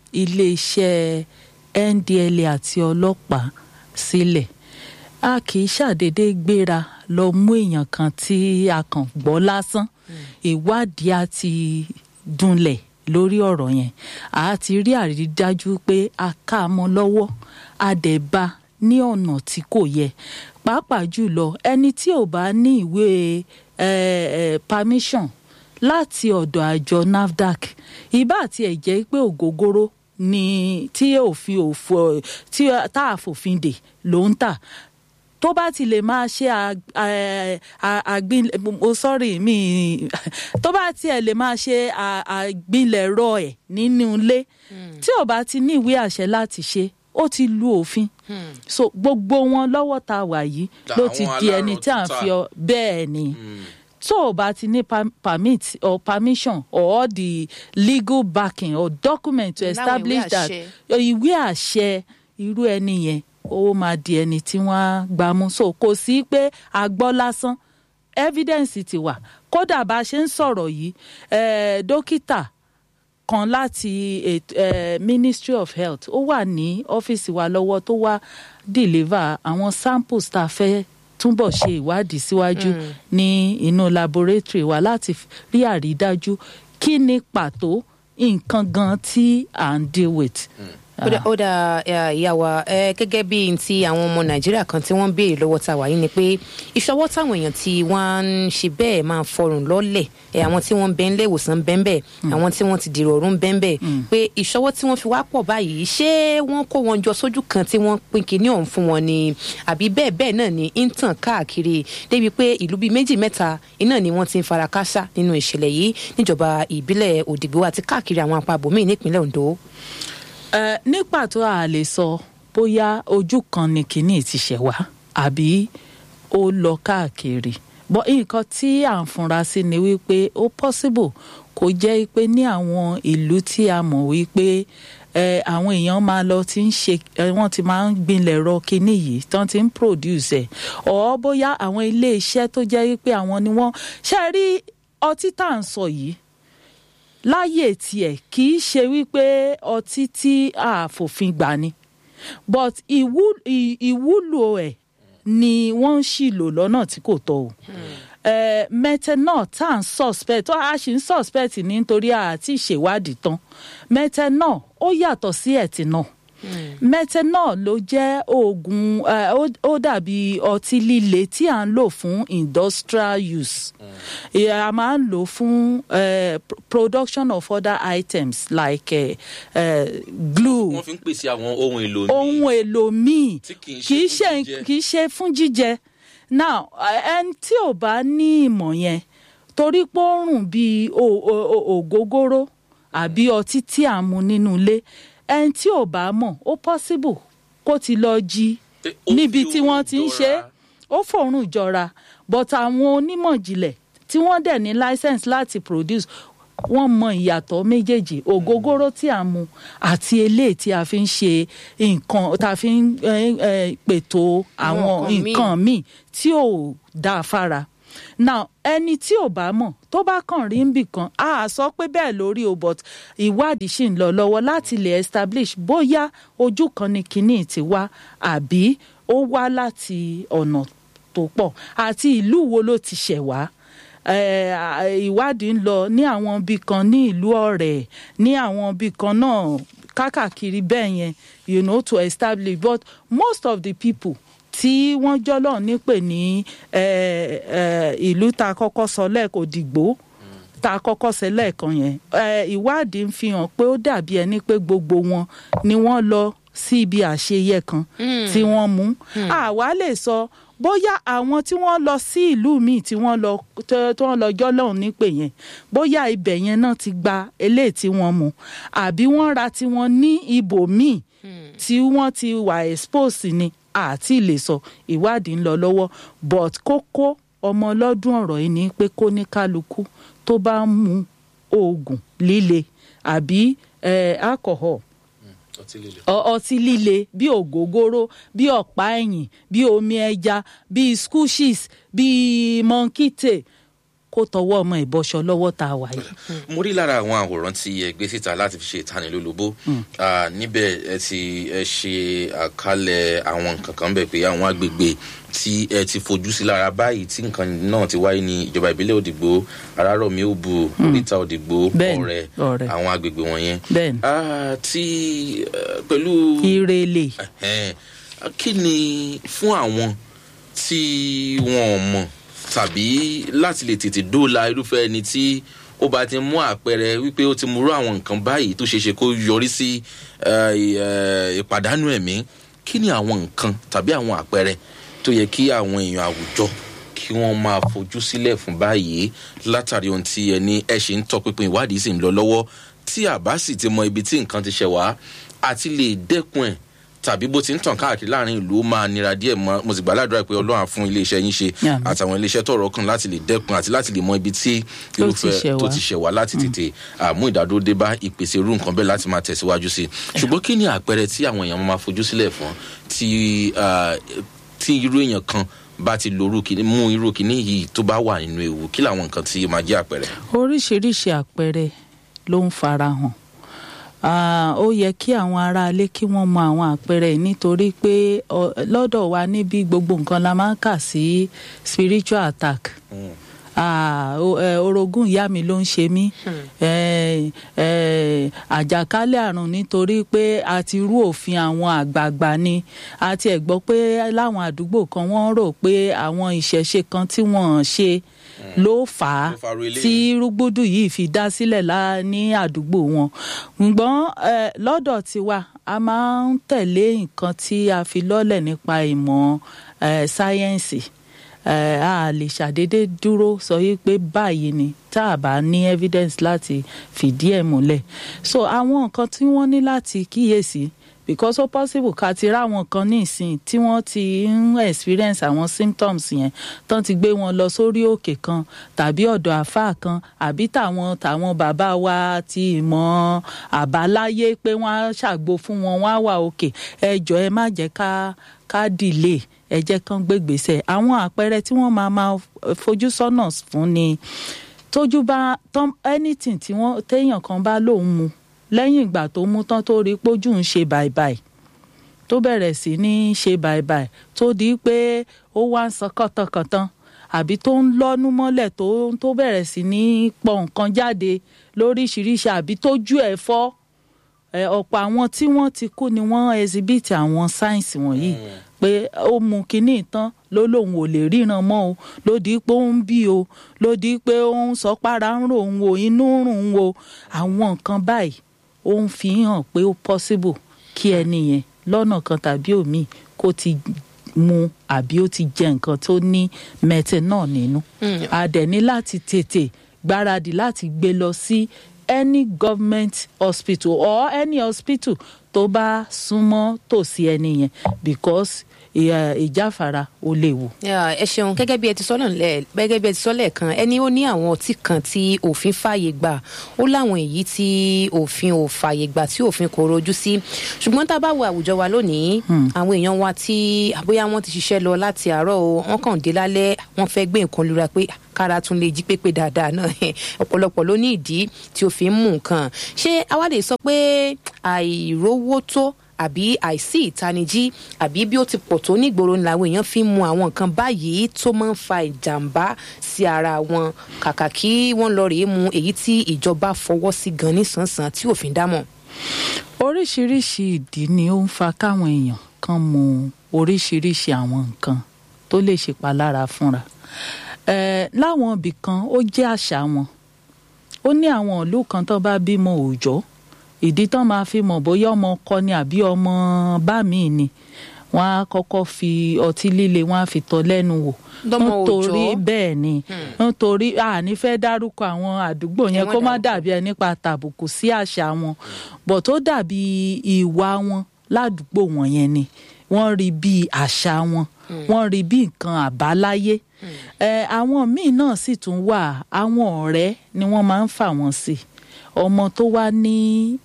iléeṣẹ́ NDLA àti ọlọ́pàá sílẹ̀ a kì í ṣàdédé gbéra lọ mú èèyàn kan tí a kàn gbọ́ lásán ìwádìí á ti dunlẹ̀ lórí ọ̀rọ̀ yẹn a ti rí àrídájú pé a ká a mọ́ lọ́wọ́ a dẹ̀ bá a ní ọ̀nà tí kò yẹ pàápàá jùlọ ẹni tí ò bá ní ìwé eh, eh, permission láti ọ̀dọ̀ àjọ NAFDAC ìbá àti ẹ̀ jẹ́ pé ògógóró ni tí òfin òfò tí tá a fòfin dè ló ń tà tó bá ti lè máa ṣe ag- eh, a- àgbìn mo sọ́rí mi tó bá tiẹ̀ lè máa ṣe a- àgbìnlẹ̀rọ ẹ̀ nínú ilé tí ò bá ti ní ìwé àṣẹ láti ṣe ó ti lu òfin so gbogbo wọn lọ́wọ́ tá a wà yìí ló ti Àwọn di ẹni tí à ń alárọ̀ fi ọ bẹ́ẹ̀ ni tó o bá ti ní per- permit or permission or all the legal backing or document to Láwọn ìwé establish that àṣẹ. ìwé àṣẹ irú ẹni yẹn ó máa di ẹni tí wọ́n á gbà mú so kò sí pé a gbọ́ lásán evidence ti wà kódà bá a ṣe ń sọ̀rọ̀ yìí eh, dókítà kan láti ètò- eh, ministry of health ó wà ní ọ́fíìsì wa lọ́wọ́ tó wá deliver àwọn samples tá a fẹ́ túbọ̀ ṣe ìwádìí síwájú ní inú laboratory wa láti f- rí àrídájú kí ni pàtó nǹkan gan tí à ń deal with. ó dá- ó dá eh, ìyá wa eh, gẹ́gẹ́ bí n ti àwọn ọmọ nàìjíríà kan tí wọ́n ń béèrè lọ́wọ́ ta wà yìí ni pé ìṣọwọ́ táwọn èèyàn tí wọ́n ń ṣe bẹ́ẹ̀ máa ń fọrùn lọ́lẹ̀ eh, àwọn tí wọ́n ń bẹ nílé ìwòsàn bẹ́ẹ̀ bẹ́ẹ̀ àwọn tí wọ́n ti dìrò ọ̀run bẹ́ẹ̀ bẹ́ẹ̀ pé ìṣọwọ́ tí wọ́n fi wá pọ̀ báyìí ṣé wọ́n kó wọn jọ sójú kan tí wọ́n pín kinní ọ̀hún fún wọn ni àbí bẹ́ẹ̀ bẹ́ẹ̀ náà ni ń tàn káàkiri débi pé ìlú bíi méjì mẹ́ta iná ni wọ́n ti ń fara káásá nínú ìṣẹ̀lẹ̀ yìí níjọba ìbílẹ̀ òdìgbò àti káàkiri àwọn apá abòmíì nípínlẹ̀ ondo. Eh, ní pàtó a lè sọ bóyá ojú kan ni kinní ti ṣẹ̀ wá àbí ó lọ káàkiri bọ́ nǹkan tí à ń funra sí ni wípé ó possible kó jẹ́ pé ní àwọn ìlú tí a mọ̀ wípé eh, àwọn èèyàn máa lọ ti ń ṣe eh, wọ́n ti máa ń gbinlẹ̀ rọ kinní yìí tán ti ń produce ẹ̀ ọ̀ bóyá àwọn ilé iṣẹ́ tó jẹ́ wípé àwọn ni wọ́n ṣe rí ọtí tá à ń sọ yìí láyè tiẹ̀ kì í ṣe wípé ọtí tí a fòfin gbà ni but ìwú- ì- ìwúlò ẹ̀ ni wọ́n ń ṣì lò lọ́nà tí kò tọ́ o. Eh, methanol tá à ń suspect tó a sì ń suspect ní nítorí àti ìṣèwádìí tán methanol ó yàtọ̀ sí ethanol methanol ló jẹ́ oògùn eh, ó- ó dàbí ọtí líle tí à ń lò fún industrial use Eh, a máa ń lò fún eh, pr- production of other items like eh, eh, glue wọ́n fi ń pèsè àwọn ohun èlò míì. ohun èlò míì Tí kì í ṣe kì í fún ṣe jíjẹ. kì í ṣe fún jíjẹ now eh, ẹni tí ò bá ní ìmọ̀ yẹn torí pé ó rùn bíi o- o- o- ògógóró àbí ọtí tí à ń mu nínú ilé ẹni tí ò bá mọ̀ ó possible kó ti lọ jí Pé ó níbi fi tí wọ́n ti ń ṣe é jọra. ó fòrùn jọra but àwọn onímọ̀ ìjìnlẹ̀ tí wọ́n dẹ̀ ní license láti produce wọ́n mọ ìyàtọ̀ méjèèjì ògógóró tí a mu àti eléyìí tí a fi ń ṣe nǹkan tá a fi ń eh, eh, pètò àwọn nǹkan míì. nǹkan míì tí ò dáa fára now ẹni tí ò bá mọ̀ tó bá kàn rí níbì kan a sọ pé bẹ́ẹ̀ lórí o but ìwádìí ṣì ń lọ lọ́wọ́ láti lè establish bóyá ojú kan ni kinní ti wá àbí ó wá láti ọ̀nà tó pọ̀ àti ìlú wo ló ti ṣẹ̀ wá Eh, à- ìwádìí ń lọ ní àwọn ibì kan ní ìlú ọ̀rẹ́ ní àwọn ibì kan náà kákàkiri bẹ́ẹ̀ yẹn you know to establish but most of the people tí wọ́n jọ́lọ̀ nípè ní eh, eh, ìlú tá a kọ́kọ́ sọ lẹ́ẹ̀kọ́ dìgbò tá a kọ́kọ́ ṣe lẹ́ẹ̀kan yẹn eh, ìwádìí ń fi hàn pé ó dàbí ẹni pé gbogbo wọn ni wọ́n lọ sí ibi àṣeyẹ kan tí wọ́n mú àwa lè sọ bóyá àwọn tí wọ́n lọ sí ìlú míì tí wọ́n lọ tó tó wọ́n lọ jọ́ lọ́hùn nípè yẹn bóyá ibẹ̀ yẹn náà ti gba eléyìí tí wọ́n mú àbí wọ́n ra tiwọn ní ibòmíì tí wọ́n ti wà expose ni àti lè sọ ìwádìí ń lọ lọ́wọ́ but kókó ọmọ ọlọ́dún ọ̀rọ̀ yìí ni pé kó ní kálukú tó bá ń mu oògùn líle àbí eh, alcohol ọtí líle. ọ- ọtí líle bí ògógóró bí ọ̀pá ẹ̀yìn bí omi ẹja bí squishes bí monkite kó tọwọ́ ọmọ ìbọṣọ lọ́wọ́ tá a wà yìí. mo rí lára àwọn àwòrán tí ẹ gbé síta láti fi ṣe ìtanilólobó Ah, níbẹ̀ ẹ ti ẹ ṣe àkálẹ̀ àwọn nǹkan kan bẹ̀ pé àwọn agbègbè tí ẹ ti fojú sí lára báyìí tí nǹkan náà ti wáyé ní ìjọba ìbílẹ̀ òdìgbò arárọ̀mí òbu oríta òdìgbò Bẹ́ẹ̀ni, ọ̀rẹ́ Ọ̀rẹ́. àwọn agbègbè wọ̀nyẹn Bẹ́ẹ̀ni. Ah, tí eh, pẹ̀lú ìrèlè Ẹ̀hẹ́n. kí ni fún àwọn tí wọn ò mọ̀ tàbí láti lè tètè dóòlà irúfẹ́ ẹni tí ó bá ti mú àpẹẹrẹ wípé ó ti múrú àwọn nǹkan báyìí tó ṣeé ṣe kó yọrí sí eh, eh, ìpàdánù ẹ̀mí kí ni àwọn nǹkan tàbí àwọn àpẹẹrẹ tó yẹ kí àwọn èèyàn àwùjọ kí wọ́n máa fojú sílẹ̀ fún báyìí látàrí ohun tí ẹni ẹ ṣe ń tọpinpin ìwádìí sì ń lọ lọ́wọ́ tí àbá sì ti mọ ibi tí nǹkan ti ṣẹ̀ wá àti lè dẹ́kun ẹ̀ tàbí bó ti ń tàn káàkiri láàrin ìlú ó máa nira díẹ̀ mọ́ mo sì gbàládùra pé ọlọ́run á fún iléeṣẹ́ yín ṣe Yeah. àtàwọn iléeṣẹ́ tọ̀rọ̀ kan láti lè dẹ́kun àti láti lè mọ ibi tí Tó ti ṣẹ̀ irúfẹ́ tó wá. ti ṣẹ̀ wá láti tètè àmú ìdádúró dé bá ìpèsè irú nǹkan bẹ́ẹ̀ láti máa tẹ̀síwájú sí i ṣùgbọ́n kí ni àpẹẹrẹ tí àwọn èèyàn máa fojú sílẹ̀ fún tí ah, tí irú èèyàn kan bá ti lòrú kìíní mú irú kìíní yìí tó bá wà nínú ewu kí làwọn nǹkan tí ó máa jẹ́ àpẹẹrẹ. oríṣiríṣi àpẹẹrẹ ló ń farahàn Ah, ó yẹ kí àwọn aráalé kí wọ́n mọ àwọn àpẹẹrẹ yìí nítorí pé ọ, lọ́dọ̀ wa níbi gbogbo nǹkan la máa ń kà sí spiritual attack. Ah, o- eh, orogún ìyá mi ló ń ṣe mí Eh, eh, àjàkálẹ̀ àrùn nítorí pé a ti rú òfin àwọn àgbààgbà ni a ti ẹ̀ gbọ́ pé láwọn àdúgbò kan wọ́n rò pé àwọn ìṣẹ̀ṣe kan tí wọ́n ṣe ló fà á Ló fa irú eléyìí. tí rúgbùdù yìí fi dá sílẹ̀ lá- ní àdúgbò wọn ṣùgbọ́n eh, lọ́dọ̀ tiwa a máa ń tẹ̀lé nǹkan tí a fi lọ́lẹ̀ nípa ìmọ̀ eh, sáyẹ́ǹsì eh, a lè ṣàdédé dúró sọ yí pé báyìí ni tá a bá ní evidence láti fìdí ẹ̀ múlẹ̀ so àwọn nǹkan tí wọ́n ní láti kíyèsí because ó possible ká ti ráwọn kan ní ìsìn tí wọ́n ti ń experience àwọn symptoms yẹn tán ti gbé wọn lọ sórí òkè kan tàbí ọ̀dọ̀ àáfàá kan àbí tàwọn tàwọn bàbá wa ti ìmọ̀ àbáláyé pé wọ́n á ṣàgbo fún wọn wọ́n á wà òkè ẹ jọ ẹ má jẹ́ ká ká delay ẹ jẹ́ kán gbégbèsè àwọn àpẹẹrẹ tí wọ́n máa máa fojú sọ́nà fún ni tójú bá tán anything tí wọ́n téèyàn kan bá lóun mu lẹ́yìn ìgbà tó mú tán tó rí pójú ń ṣe bàìbàì tó bẹ̀rẹ̀ sí ní ṣe bàìbàì tó di pé ó wá ń san kàntankàntan àbí tó ń lọ́nú mọ́lẹ̀ tó tó bẹ̀rẹ̀ sí ní pọ̀ nǹkan jáde lóríṣiríṣi àbí tójú ẹ̀ fọ́ ẹ, ọ̀pọ̀ àwọn tí wọ́n ti kú ni wọ́n exhibit àwọn sáìnsì wọ̀nyí pé ó mu kinní tán ló lóun ò lè ríran mọ́ o ló di pé ó ń bí o ló di pé ó ń sọ para ń rò ń wo inú ń rùn ń wo àwọn nǹkan báyìí ó ń fi hàn pé ó possible kí ẹni yẹn lọ́nà kan tàbí òmíì kó ti mu àbí ó ti jẹ nǹkan tó ní methanol nínú a dẹ̀ ní láti tètè gbáradì láti gbé lọ sí any government hospital or any hospital tó bá súnmọ́ tòsí ẹni yẹn because ìyà- ìjáfara ó léwu. Yeah, ẹ ṣeun gẹ́gẹ́ bí ẹ ti sọ náà lẹ gẹ́gẹ́ bí ẹ ti sọ lẹ́ẹ̀kan ẹni ó ní àwọn ọtí kan tí òfin fààyè gbà ó láwọn èyí tí òfin ò fààyè gbà tí òfin kò rojú sí ṣùgbọ́n tá a bá wo àwùjọ wa lónìí àwọn èèyàn wa tí àbóyá wọ́n ti ṣiṣẹ́ lọ láti àárọ̀ o wọ́n kàn dé lálẹ́ wọ́n fẹ́ gbé nǹkan lura pé kára tún lè jí pépé dáadáa náà ọ̀pọ̀lọpọ̀ ló ní ìdí tí ó fi ń mú nǹkan ṣé àwa lè sọ pé àìrówó tó àbí àìsí ìtanijí àbí bí ó ti pọ̀ tó nígboro ni làwọn èèyàn fi ń mu àwọn nǹkan báyìí tó máa ń fa ìjàmbá sí ara wọn kàkà kí wọ́n lọ rèé mu èyí tí ìjọba fọwọ́ sí gan nísànsàn tí òfin dámọ̀. oríṣiríṣi ìdí ni ó ń fa káwọn èèyàn kan mu oríṣiríṣi àwọn nǹkan tó lè ṣèpalára fúnra eh, láwọn ibì kan ó jẹ́ àṣà wọn ó ní àwọn ìlú kan tó bá bímọ òòjọ́ ìdí tán máa fi mọ̀ bóyá ọmọ ọkọ ni àbí ọmọ bá mi ni wọ́n á kọ́kọ́ fi ọtí líle wọ́n á fi tọ́ lẹ́nu wò Lọ́mọ nítorí òòjọ́? bẹ́ẹ̀ ni nítorí àní fẹ́ dárúkọ àwọn àdúgbò yẹn Ẹ má kó má dárúkọ. dàbí ẹni pa tàbùkù sí àṣà wọn bọ̀ tó dàbí ìwà wọn ládùúgbò wọn yẹn ni wọ́n rí bí àṣà wọn wọ́n rí bí nǹkan àbáláyé ẹ àwọn míì náà sì tún wà àwọn ọ̀rẹ́ ni wọ́n máa ń fà wọ́n sí ọmọ tó wá ní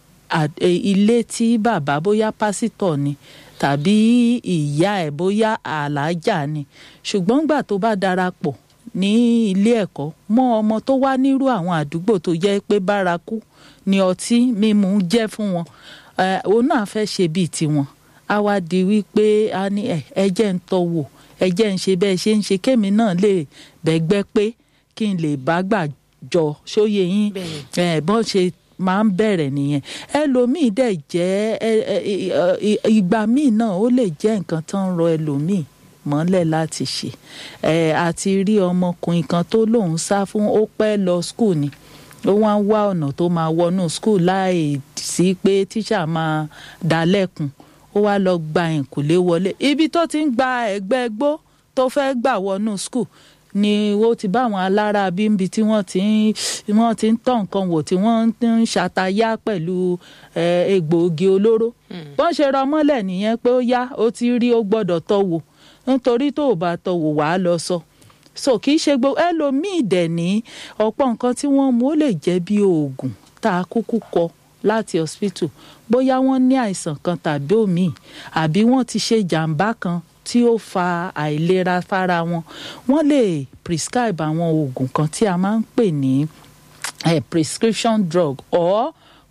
à- ẹ, ilé tí bàbá bóyá pásítọ̀ ni tàbí ìyá ẹ̀ bóyá àlàájá ni ṣùgbọ́n gbà tó bá darapọ̀ ní ilé ẹ̀kọ́ mọ́ ọmọ tó wá nírú àwọn àdúgbò tó jẹ́ pé bárakú ni ọtí mímu jẹ́ fún wọn ẹ, òun náà fẹ́ ṣe bíi tiwọn á wá di wípé a ní ẹ ẹ jẹ́ ń tọ́ wò ẹ jẹ́ ń ṣe bẹ́ẹ̀ ṣe ń ṣe kémi náà lè bẹ́gbẹ́ pé kí n lè bá gbà jọ sóye yín Bẹ́ẹ̀ni. ẹ bọ́n ṣe máa ń bẹ̀rẹ̀ nìyẹn ẹlòmíì dẹ̀ jẹ́ ẹ, ẹ, ẹ, ẹ, ìgbà míì náà ó lè jẹ́ nǹkan tó ń rọ ẹlòmíì mọ́lẹ̀ láti ṣe ẹ àti rí ọmọkùnrin kan tó lóun sá fún ó pẹ́ lọ skul ni ó wá ń wá ọ̀nà tó máa wọnú skul láì sí pé tíṣà máa dá lẹ́kun ó wá lọ gba ìkùlé wọlé ibi tó ti ń gba ẹgbẹ́ gbó tó fẹ́ gbà wọnú skul ni ó ti bá àwọn alára bímbi tí wọ́n ti ń wọ́n ti ń tọ́ nǹkan wò tí wọ́n ń ṣàtayá pẹ̀lú eh, egbòogi olóró wọ́n ṣe rọ mọ́lẹ̀ nìyẹn pé ó yá ó ti rí ó gbọ́dọ̀ tọ́ wò nítorí tó o bá tọ́ wò wàá lọ sọ so kì í ṣe gbogbo ẹlòmíì dẹ̀ ní ọ̀pọ̀ nǹkan tí wọ́n mú ó lè jẹ́ bí oògùn tá a kúkú kọ láti hospital bóyá wọ́n ní àìsàn kan tàbí òmíì àbí wọ́n ti ṣe jàǹbá kan tí ó fa àìlera fára wọn wọ́n lè prescribe àwọn oògùn kan tí a máa ń pè ní eh, prescription drug or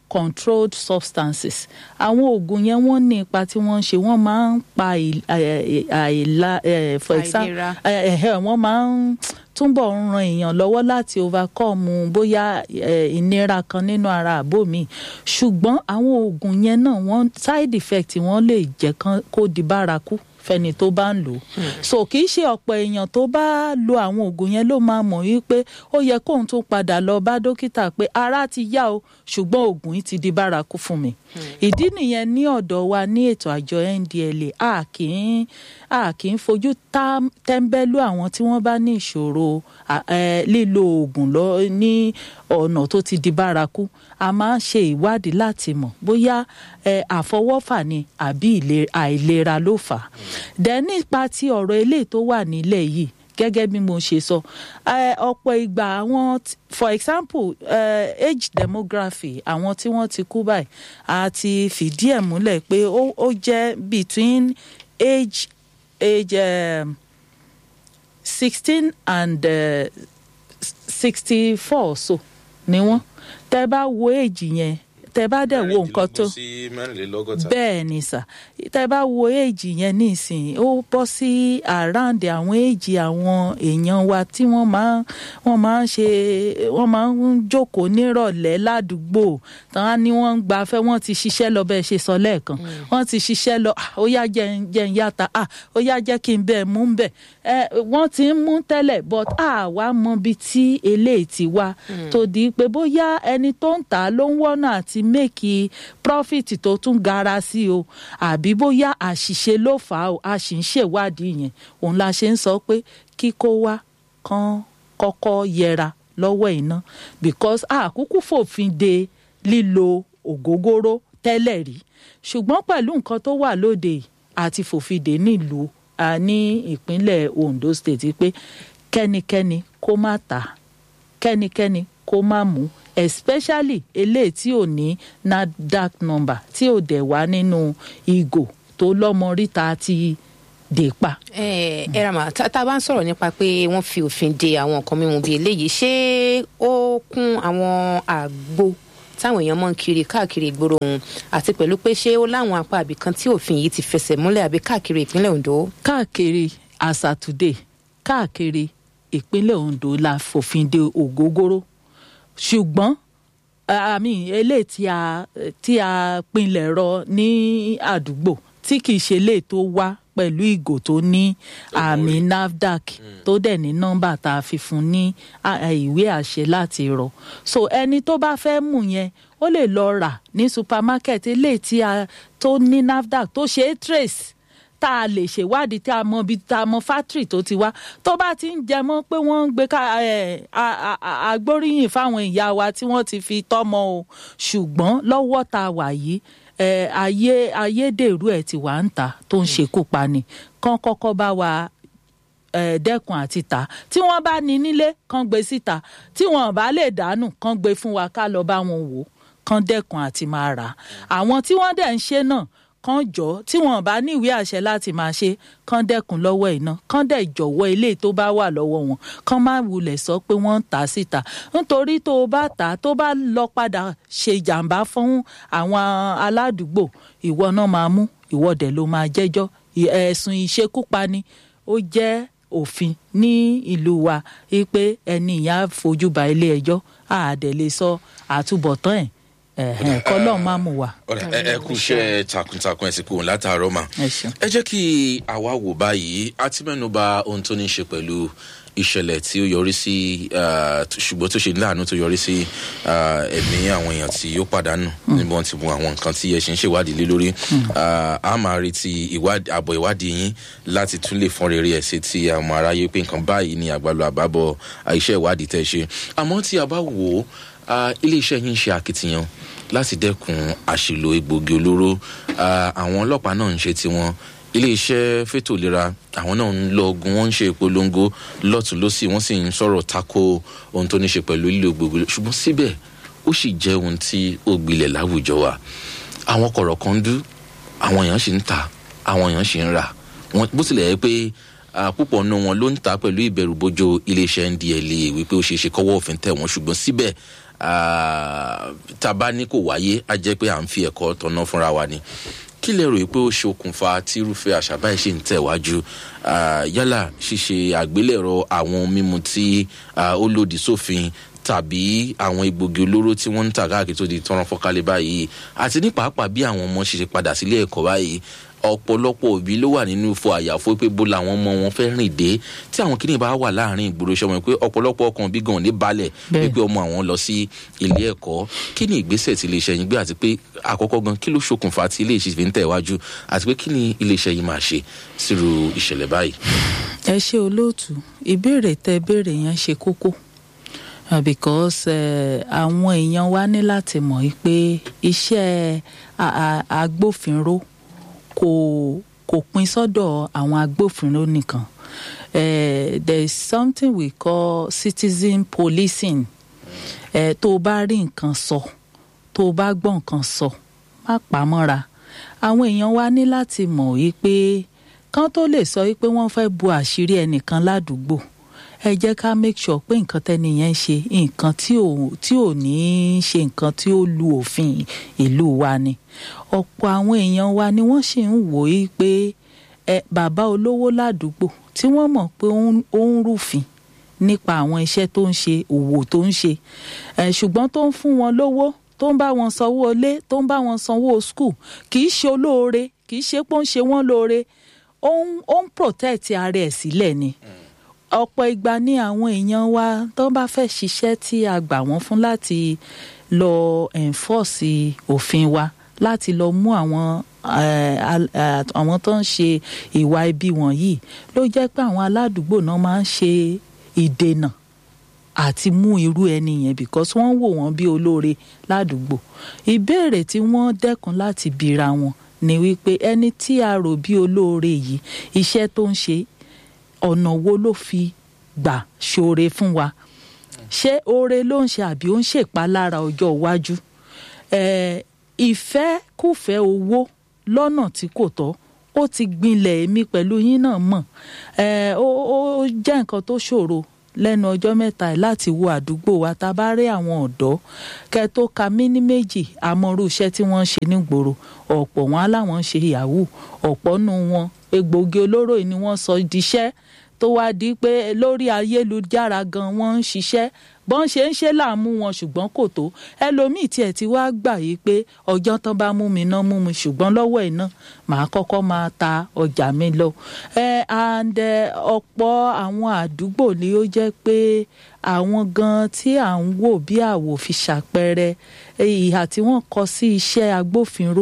controlled substances àwọn oògùn yẹn wọ́n ní ipa tí wọ́n ń ṣe wọ́n máa ń pa àì- àì- àìlà eh, for example Àìlera. eh, eh, wọ́n máa ń túbọ̀ ń ran èèyàn lọ́wọ́ láti overcome bóyá eh, ìnira kan nínú ara àbò mi ṣùgbọ́n àwọn oògùn yẹn náà wọ́n side effect wọ́n lè jẹ́ kán- kó di bárakú fẹ́ni tó bá ń lò ó so kì í ṣe ọ̀pọ̀ èèyàn tó bá lo àwọn oògùn yẹn ló máa mọ̀ wípé ó yẹ kóun tún padà lọ bá dókítà pé ara ti yá o ṣùgbọ́n oògùn yìí ti di bárakú fún mi ìdí nìyẹn ní ọ̀dọ̀ wa ní ètò àjọ ndla a kì í a kì í fojú tá- tẹ́ńbẹ́lú àwọn tí wọ́n bá ní ìṣòro à- eh, lílo oògùn lọ ní ọ̀nà tó ti di bárakú a máa ń ṣe ìwádìí láti mọ̀ bóyá eh, àfọwọ́fà ni àbí ìle- àìlera ló fà á dẹ̀ nípa ti ọ̀rọ̀ eléyìí tó wà nílẹ̀ yìí gẹ́gẹ́ bí mo ṣe sọ eh, ọ̀pọ̀ ìgbà àwọn t- for example eh, age demography àwọn tí wọ́n ti kú báyìí a ti fìdí ẹ̀ múlẹ̀ pé ó ó jẹ́ between age age um, sixteen and sixty four so ni wọ́n tẹ́ bá wo age yẹn tẹ́ bá dẹ̀ wo nǹkan tó sí mẹ́rìnlélọ́gọ́ta. bẹ́ẹ̀ ni sà tẹ́ bá wo èjì yẹn nísìnyí ó bọ́ sí around àwọn èjì àwọn èèyàn wa tí wọ́n máa wọ́n máa ń ṣe wọ́n máa ń jókòó nírọ̀lẹ́ ládùúgbò tán ni wọ́n ń gbafẹ́ wọ́n ti ṣiṣẹ́ lọ bẹ́ẹ̀ ṣe sọ lẹ́ẹ̀kan wọ́n ti ṣiṣẹ́ lọ "Ah, ó yá jẹ́ ń- jẹ́ ń yàtà ah, ó yá jẹ́ kí n bẹ́ẹ̀ mú ń bẹ̀ ẹ wọ́n ti ń mú tẹ́lẹ̀ but àwa mọ ibi tí eléyìí ti wá tó di pé bóyá ẹni tó ń tà á ló ń wọ́nà àti méèkì profit tó tún gara sí o àbí bóyá àṣìṣe ló fà á o a sì ń ṣèwádìí yẹn òun la ṣe ń sọ pé kíkó wá kán kọ́kọ́ yẹra lọ́wọ́ iná because àkúkú fòfin de lílo ògógóró tẹ́lẹ̀ rí ṣùgbọ́n pẹ̀lú nǹkan tó wà lóde yìí, àti fòfin dè nílùú a ní ìpínlẹ̀ Ondo State pé kẹ́nikẹ́ni kó má ta kẹ́nikẹ́ni kó má mú especially eléyìí tí ò ní NAFDAC number tí ò dẹ̀ wá nínú ìgò tó lọ́mọ ríta ti dè pa. ẹ ẹ rama tá tá a bá ń sọ̀rọ̀ nípa pé wọ́n fi òfin de àwọn nǹkan mímu bíi eléyìí ṣé ó kún àwọn àgbo táwọn èèyàn máa ń kiri káàkiri ìgboro ọ̀hún àti pẹ̀lú pé ṣé ó láwọn apá àbìkan tí òfin yìí ti fẹsẹ̀ múlẹ̀ àbí káàkiri ìpínlẹ̀ Ondo. káàkiri àṣà today káàkiri ìpínlẹ̀ Ondo la fòfin de ògógóró ṣùgbọ́n àmì eléyìí tí a tí a pinlẹ̀ rọ ní àdúgbò tí kì í ṣe eléyìí tó wá pẹ̀lú ìgò tó ní àmì NAFDAC tó dẹ̀ ní nọ́mbà tá a fi fún ní à- à, ìwé àṣẹ láti rọ so ẹni tó bá fẹ́ mú yẹn ó lè lọ rà ní supermarket eléyìí tí a tó ní NAFDAC tó ṣe é trace tá a lè ṣèwádìí tí a mọ ibi tá a mọ fátírì tó ti wá tó bá ti ń jẹ mọ́ pé wọ́n ń gbé ká ẹ̀, a- a- a- agbóríyìn fáwọn ìyá wa tí wọ́n ti fi tọ́mọ o ṣùgbọ́n lọ́wọ́ tá a wà yìí ẹ̀, ayé ayédèrú ẹ̀ ti wà ń ta tó ń ṣekú pani kán kọ́kọ́ bá wa eh, dẹ́kun àti tà tí wọ́n bá ní nílé kán gbé síta tí wọ́n bá lè dànù kán gbé fún wa ká lọ bá wọn wò kán dẹ́kun àti máa rà á àwọn tí wọ́n dẹ̀ ń ṣe náà kán jọ tí wọ́n bá ní ìwé àṣẹ láti máa ṣe kán dẹ́kun lọ́wọ́ iná kán dẹ̀ jọ̀wọ́ ilé tó bá wà lọ́wọ́ wọn kán má wulẹ̀ sọ pé wọ́n ń tà á síta nítorí tó o bá tà á tó bá lọ padà ṣe jàǹbá fún àwọn aládùúgbò ìwọ náà máa mú ìwọ dẹ̀ ló máa jẹ́jọ́ ì- ẹ̀sùn ìṣekúpani ó jẹ́ òfin ní ìlú wa wípé ẹni ìyá fojú ba ilé ẹjọ́ àdẹ̀ lè sọ àtúbọ̀tán ẹ̀ ẹ̀hẹ̀n kọ́lọ́ má mú wa. ọ̀rẹ́ ẹ ẹ kú iṣẹ́ takuntakun ẹ̀ sì kú látàárọ̀ mà. ẹ ṣeun. ẹ jẹ́ kí àwa wò báyìí a ti mẹ́nu ba ohun tó ní í ṣe pẹ̀lú ìṣẹ̀lẹ̀ tí ó yọrí sí ah, t- ṣùgbọ́n tó ṣe láàánú tó yọrí sí ah, ẹ̀mí àwọn èèyàn tí ó pàdánù níbi wọn ti mú àwọn nǹkan tí ẹ ṣe ń ṣèwádìí lé lórí Ah, a máa retí ìwádìí- àbọ̀ ìwádìí yín láti tún lè fọ́n rere ẹ̀ sí ti àwọn aráyé pé nǹkan báyìí ni àgbàlọ àbábọ̀ ah, iṣẹ́ ìwádìí tẹ́ ṣe àmọ́ tí a bá wò ó ah, iléeṣẹ́ yín ń ṣe akitiyan láti dẹ́kun àṣìlò egbògi olóró Ah, àwọn ọlọ́pàá náà ń ṣe tiwọn iléeṣẹ́ fètò ìlera àwọn náà ń lọ ogun wọ́n ń ṣe ìpolongo lọ́tún lọ́sì wọ́n sì ń sọ̀rọ̀ tako ohun tó ní ṣe pẹ̀lú lílo egbògi olóró ṣùgbọ́n síbẹ̀ ó sì jẹ́ ohun tí ó gbilẹ̀ láwùjọ wa àwọn kọ̀rọ̀ kan dú àwọn èèyàn sì ń tà àwọn èèyàn sì ń rà Wọ́n- bó tilẹ̀ yẹ pé ah, púpọ̀ nù wọn ló ń tà pẹ̀lú ìbẹ̀rùbojo iléeṣẹ́ ndla wípé ó ṣeé ṣe kọ́wọ́ òfin tẹ̀ wọ́n ṣùgbọ́n síbẹ̀ ah, tàbá ní kò wáyé á jẹ́ pé à ń fi ẹ̀kọ́ tọ̀nà fúnra wa ni kí lè ròyìn pé ó ṣokùnfà tírúfẹ́ àṣà báyìí ṣe ń tẹ̀wájú ah, yálà ṣíṣe àgbélẹ̀rọ àwọn mímu tí ah, ó lòdì sófin tàbí àwọn egbògi olóró tí wọ́n ń tà káàkiri tó di tọ́rọ́ fọ́kálẹ̀ báyìí àti ní pàápàá bí àwọn ọmọ ṣe ṣe padà sílé ẹ̀kọ́ báyìí ọ̀pọ̀lọpọ̀ òbí ló wà nínú ifo àyàfó pé bó làwọn ọmọ wọn fẹ́ rìn dé tí àwọn kìnìún bá wà láàrin ìgboro ṣọmọ pé ọ̀pọ̀lọpọ̀ ọkàn bí gan ní balẹ̀ Bẹ́ẹ̀. wípé ọmọ àwọn lọ sí ilé ẹ̀kọ́ kí ni ìgbésẹ̀ tí iléeṣẹ́ yín gbé àti pé àkọ́kọ́ gan kí ló ṣokùnfà tí iléeṣẹ́ fi ń tẹ̀ wájú àti pé kí ni iléeṣẹ́ yìí máa ṣe sírú ìṣẹ̀lẹ̀ báyìí. ẹ ṣe olóòtú ìbéèrè tẹ béèrè yẹn ṣe kókó Uh, because eh, àwọn èèyàn wa ní láti mọ̀ yí pé iṣẹ́ a- a- agbófinró kò kò pin sọ́dọ̀ àwọn agbófinró nìkan Eh, there is something we call citizen policing Eh, tó o bá rí nǹkan sọ tó o bá gbọ́ nǹkan sọ má pa á mọ́ra àwọn èèyàn wa ní láti mọ̀ yí pé kán tó lè sọ yí pé wọ́n fẹ́ bu àṣírí ẹnìkan ládùúgbò ẹ jẹ́ ká make sure pé nǹkan tẹ́ni yẹn ń ṣe nǹkan tí ò tí ò ní í ṣe nǹkan tí ó lu òfin ìlú wa ni ọ̀pọ̀ àwọn èèyàn wa ni wọ́n sì ń wò í pé ẹ bàbá olówó ládùúgbò tí wọ́n mọ̀ pé ó ń- ó ń rúfin nípa àwọn iṣẹ́ tó ń ṣe òwò tó ń ṣe ẹ ṣùgbọ́n tó ń fún wọn lówó tó ń bá wọn sanwó ilé tó ń bá wọn sanwó skul kì í ṣe olóore kì í ṣe pé ó ń ṣe wọ́n lóore ó ń ó ń protect ara ẹ̀ sílẹ̀ ni. ọ̀pọ̀ ìgbà ni àwọn èèyàn wa tó bá fẹ́ ṣiṣẹ́ tí a gbà wọ́n fún láti lọ enforce òfin wa láti lọ mú àwọn eh, al- eh, àwọn tó ń ṣe ìwà ibi wọ̀nyí ló jẹ́ pé àwọn aládùúgbò náà máa ń ṣe ìdènà àti mú irú ẹni yẹn because wọ́n wò wọ́n bí olóore ládùúgbò ìbéèrè tí wọ́n dẹ́kun láti bira wọn ni wípé ẹni tí a rò bí olóore yìí iṣẹ́ tó ń ṣe ọ̀nà wo ló fi gbà ṣoore fún wa ṣé oore ló ń ṣe àbí ó ń ṣèpalára ọjọ́ iwájú Eh, ìfẹ́kùfẹ́ owó lọ́nà tí kò tọ́ ó ti gbinlẹ̀ èmi pẹ̀lú yín náà mọ̀ Eh, ó ó jẹ́ nǹkan tó ṣòro lẹ́nu ọjọ́ mẹ́ta yìí láti wo àdúgbò wa tá a bá rí àwọn ọ̀dọ́ kẹ́ tó ka míní méjì àmọ́rú iṣẹ́ tí wọ́n ń ṣe nígboro ọ̀pọ̀ wọn aláwọn ń ṣe yahoo ọ̀pọ̀ nù wọn egbògi olóró yìí ni wọ́n sọ diṣẹ́ tó wá di pé lórí ayélujára gan wọ́n ń ṣiṣẹ́ bọ́n ṣe ń ṣe láàmú wọn ṣùgbọ́n kò tó ẹlòmíì tiẹ̀ ti wá gbà yí pé ọjọ́ tán bá mú mi náà mú mi ṣùgbọ́n lọ́wọ́ ẹ̀ náà màá kọ́kọ́ máa ta ọjà mi lọ. ẹ and ẹ, ọ̀pọ̀ àwọn àdúgbò ni ó jẹ́ pé àwọn gan tí à ń wò bí àwò fi ṣàpẹẹrẹ ìhà tí wọ́n kọ sí iṣẹ́ agbófinró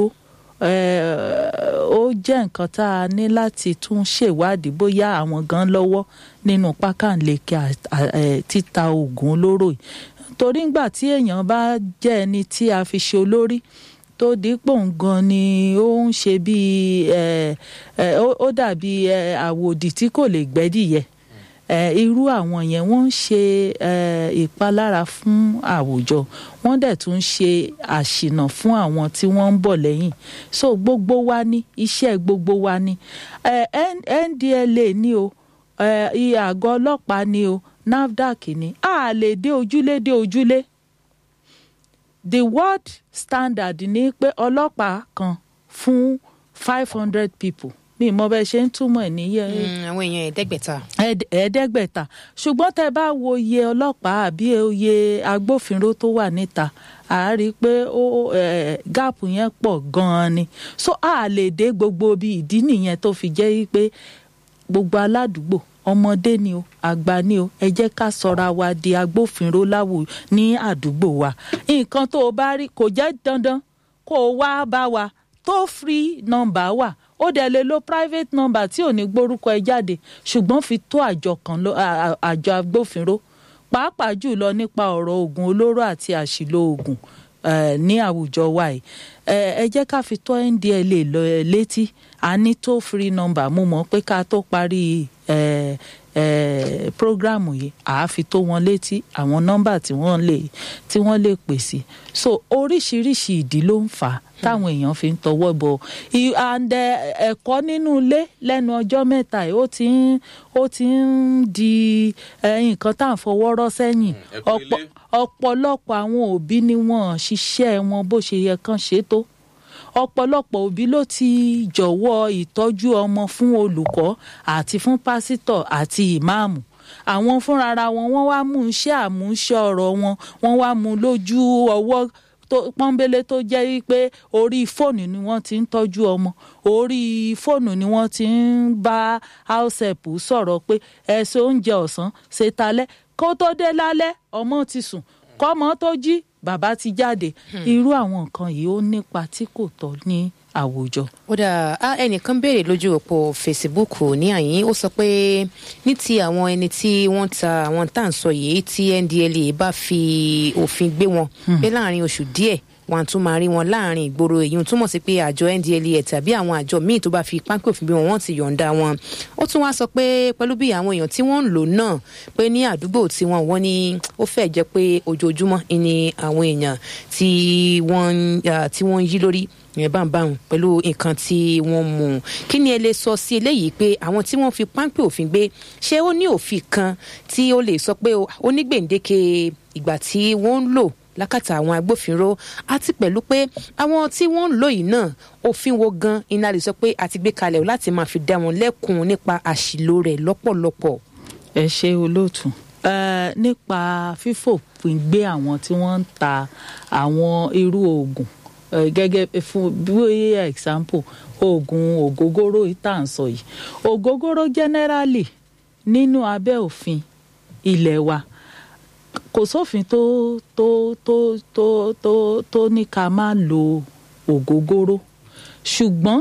eh, ó jẹ́ nǹkan tá a ní láti tún ṣèwádìí bóyá àwọn gan lọ́wọ́ nínú pákànleke à- à- eh, títa oògùn olóró yìí torí ngbà tí èèyàn bá jẹ́ ẹni tí a fi ṣe olórí tó dípò gan ni ó ń ṣe bíi eh, eh, ó ó dàbí eh, àwòdì tí kò lè gbẹ́dìyẹ eh, irú àwọn yẹn wọ́n ń ṣe eh, ìpalára fún àwùjọ wọ́n dẹ̀ tún ń ṣe àṣìnà fún àwọn tí wọ́n ń bọ̀ lẹ́yìn so gbogbo wa ní iṣẹ́ gbogbo wa ní eh, N- NDLA ní o eh, iye àgọ́ ọlọ́pàá ní o NAFDAC ní a lè dé ojúlé dé ojúlé the world standard ní pé ọlọ́pàá kan fún five hundred people mi mọ bẹ́ẹ̀ ṣe ń túmọ̀ ẹ̀ níyẹn Mm, àwọn èèyàn ẹ̀ẹ́dẹ́gbẹ̀ta. ẹ̀ẹ́d- ẹ̀ẹ́dẹ́gbẹ̀ta ṣùgbọ́n tẹ́ bá wo iye ọlọ́pàá àbí iye agbófinró tó wà níta a rí i pé ó eh, gáàpù yẹn pọ̀ gan-an ni so a lè dé gbogbo bí ìdí nìyẹn tó fi jẹ́ pé gbogbo aládùúgbò ọmọdé ni o àgbà ni o ẹ jẹ́ ká sọra wa di agbófinró láwù ní àdúgbò wa nǹkan tó o bá rí kò jẹ́ dandan kó o wá bá wa tó free number wà ó dẹ̀ lè lo private number tí ò ní gbórúkọ ẹ jáde ṣùgbọ́n fi tó àjọ kan lọ- à- à- àjọ agbófinró pàápàá jùlọ nípa ọ̀rọ̀ oògùn olóró àti àṣìlò oògùn eh, ní àwùjọ wa yìí Eh, ẹ jẹ́ ká fi tó ndla lọ eh, létí a ní tó free number mo mọ̀ pé ká tó parí eh, eh, prógrámù yìí àáfi tó wọn létí àwọn nọ́mbà tí wọ́n lè tí wọ́n lè pè sí so oríṣiríṣi ìdí ló ń fà á táwọn èèyàn fi ń tọwọ́ bọ̀ I- and eh, ẹ̀kọ́ nínú ilé lẹ́nu ọjọ́ mẹ́ta yìí ó ti ń ó ti ń di eh, nǹkan tá à ń fọwọ́ rọ́ sẹ́yìn ẹ̀kọ́ Ọ̀pọ̀- ilé. ọ̀pọ̀lọpọ̀ àwọn òbí ni wọ́n ṣiṣẹ́ wọn bó ṣe yẹ kán ṣe tó ọ̀pọ̀lọpọ̀ òbí ló ti jọ̀wọ́ ìtọ́jú ọmọ fún olùkọ́ àti fún pásítọ̀ àti ìmáàmù àwọn fúnrara wọn wọ́n wá mú iṣẹ́ àmúṣe ọ̀rọ̀ wọn wọ́n wá mú lójú ọwọ́ tó pọ́nbélé tó jẹ́ wípé orí fóònù ni wọ́n ti ń tọ́jú ọmọ orí fóònù ni wọ́n ti ń bá hausep sọ̀rọ̀ pé ẹ̀sẹ̀ oúnjẹ ọ̀sán ṣe talẹ́ kó tó dé lálẹ́ ọmọ ti sùn kọ́mọ tó jí bàbá ti jáde irú àwọn nǹkan yìí ó nípa tí kò tọ́ ní àwùjọ. ó dà á ẹnìkan béèrè lójú òpó facebook ní àyín ó sọ pé ní ti àwọn ẹni tí wọ́n ta àwọn tá à ń sọ yìí tí ndla bá fi òfin gbé wọn pé láàrin oṣù díẹ̀ wọn á tún máa rí wọn láàrin ìgboro èyí túmọ̀ sí pé àjọ ndla tàbí àwọn àjọ míì tó bá fi páńpẹ́ òfin gbé wọn wọ́n ti yọ̀ǹda wọn ó tún wá sọ pé pẹ̀lú bí àwọn èèyàn tí wọ́n ń lò náà pé ní àdúgbò tí wọ́n wọ́n ní ó fẹ́ jẹ́ pé ojoojúmọ́ ni àwọn èèyàn tí wọ́n ń- ah, tí wọ́n ń yí lórí ìyẹn bá ń bá wọn pẹ̀lú nǹkan tí wọ́n mú un kí ni ẹ lè sọ sí eléyìí pé àwọn tí wọ́n fi páńpẹ́ òfin gbé ṣé ó ní òfin kan tí ó lè sọ pé ó ní gbèǹdéke ìgbà tí wọ́n ń lò lákàtà àwọn agbófinró àti pẹ̀lú pé àwọn tí wọ́n ń lò yìí náà òfin wo gan iná lè sọ pé a ti gbé kalẹ̀ láti máa fi dá wọn lẹ́kun nípa àṣìlò rẹ̀ lọ́pọ̀lọpọ̀. ẹ ṣe olóòtú Eh, nípa fífòpin gbé àwọn tí wọ́n ń ta àwọn irú oògùn eh, gẹ́gẹ́ fún bí example oògùn ògógóró yìí tá à ń sọ yìí ògógóró generally nínú abẹ́ òfin ilé wa kò sófin tó tó tó tó tó tó ní ká má lo ògógóró ṣùgbọ́n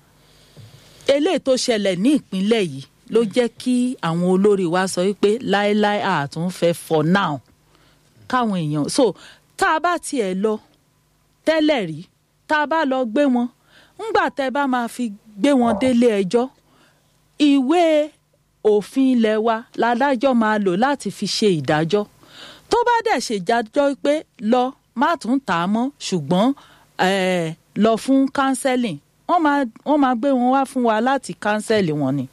eléyìí tó ṣẹlẹ̀ ní ìpínlẹ̀ yìí ló jẹ́ kí àwọn olórí wa sọ wípé láéláé àtúnfẹ́ for now káwọn èèyàn so tá a bá tiẹ̀ lọ tẹ́lẹ̀ rí tá a bá lọ gbé wọn ńgbà tẹ́ bá máa fi gbé wọn délé ẹjọ́ ìwé òfin ilé wa ládájọ́ máa lò láti fi ṣe ìdájọ́ tó bá dẹ̀ ṣèjájọ́ pé lọ má tún tà á mọ́ ṣùgbọ́n eh, lọ fún counseling wọ́n máa wọ́n máa gbé wọn wá fún wa láti cancel wọn ni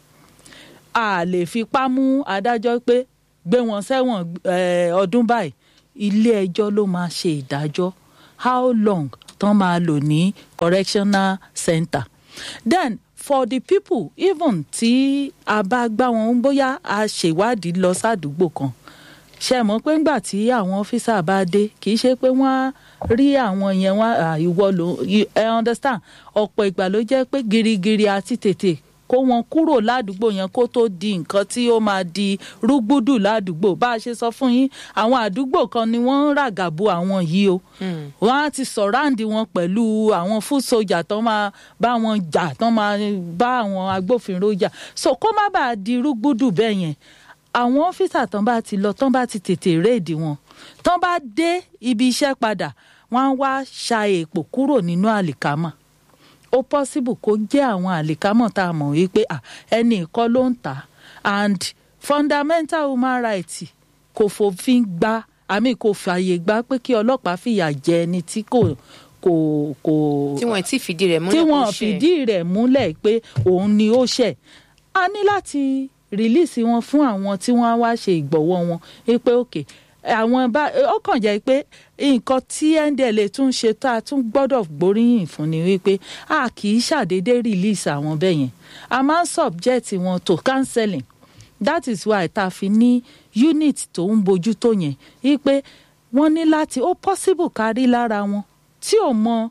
a lè fipá mú adájọ́ pé gbé wọn sẹ́wọ̀n eh, ọdún báyìí ilé ẹjọ́ ló máa ṣe ìdájọ́ how long tán máa lò ní correctional center then for the people even tí a bá gbá wọn bóyá a ṣèwádìí lọ sádùúgbò kan ṣe mọ̀ pé ńgbà tí àwọn ọ́fíìsà bá dé kì í ṣe pé wọ́n á rí àwọn yẹn wá à, ìwọ ló ẹ understand ọ̀pọ̀ ìgbà ló jẹ́ pé girigiri àti tètè kó wọn kúrò ládùúgbò yẹn kó tó di nǹkan tí ó máa di rúgbúdù ládùúgbò bá a ṣe sọ fún yín àwọn àdúgbò kan ni wọ́n ń ràgàbo àwọn yìí o wọ́n á ti sọ̀ráǹdì wọn pẹ̀lú àwọn foot soldier tán máa bá wọn jà tán máa bá àwọn agbófinró jà so kó má bàa di rúgbúdù bẹ́ẹ̀ yẹn àwọn ọ́fíìsà tán bá ti lọ tán bá ti tètè réèdì wọn tán bá dé ibi iṣẹ́ padà wọ́n á wá ṣa èèpò kúrò nínú àlìkámà ó possible kó jẹ́ àwọn àlìkámọ̀ tá a mọ̀ wípé à, ẹni ìkọ́ ló ń tà á and fundamental human rights kò fòfin gba àmì kò fààyè gbà pé kí ọlọ́pàá fìyà jẹ ẹni tí kò kò kò tí wọn ti fìdí rẹ̀ múlẹ̀ tí kó wọn ṣe. fìdí rẹ̀ múlẹ̀ pé òun ni ó ṣẹ̀ a ní láti rìlíìsì wọn fún àwọn tí wọ́n á wá ṣe ìgbọ̀wọ́ wọn wípé òkè àwọn bá ó kàn jẹ́ pé nǹkan tí ndla tún ṣe tá a tún gbọ́dọ̀ gbóríyìn fún ni wípé a kì í ṣàdédé rìlíìsì àwọn bẹ́ẹ̀ yẹn a máa ń subject wọn to counseling that is why tá a fi ní unit tó ń bójú tó yẹn wípé wọ́n ní láti ó possible kárí lára wọn tí ò mọ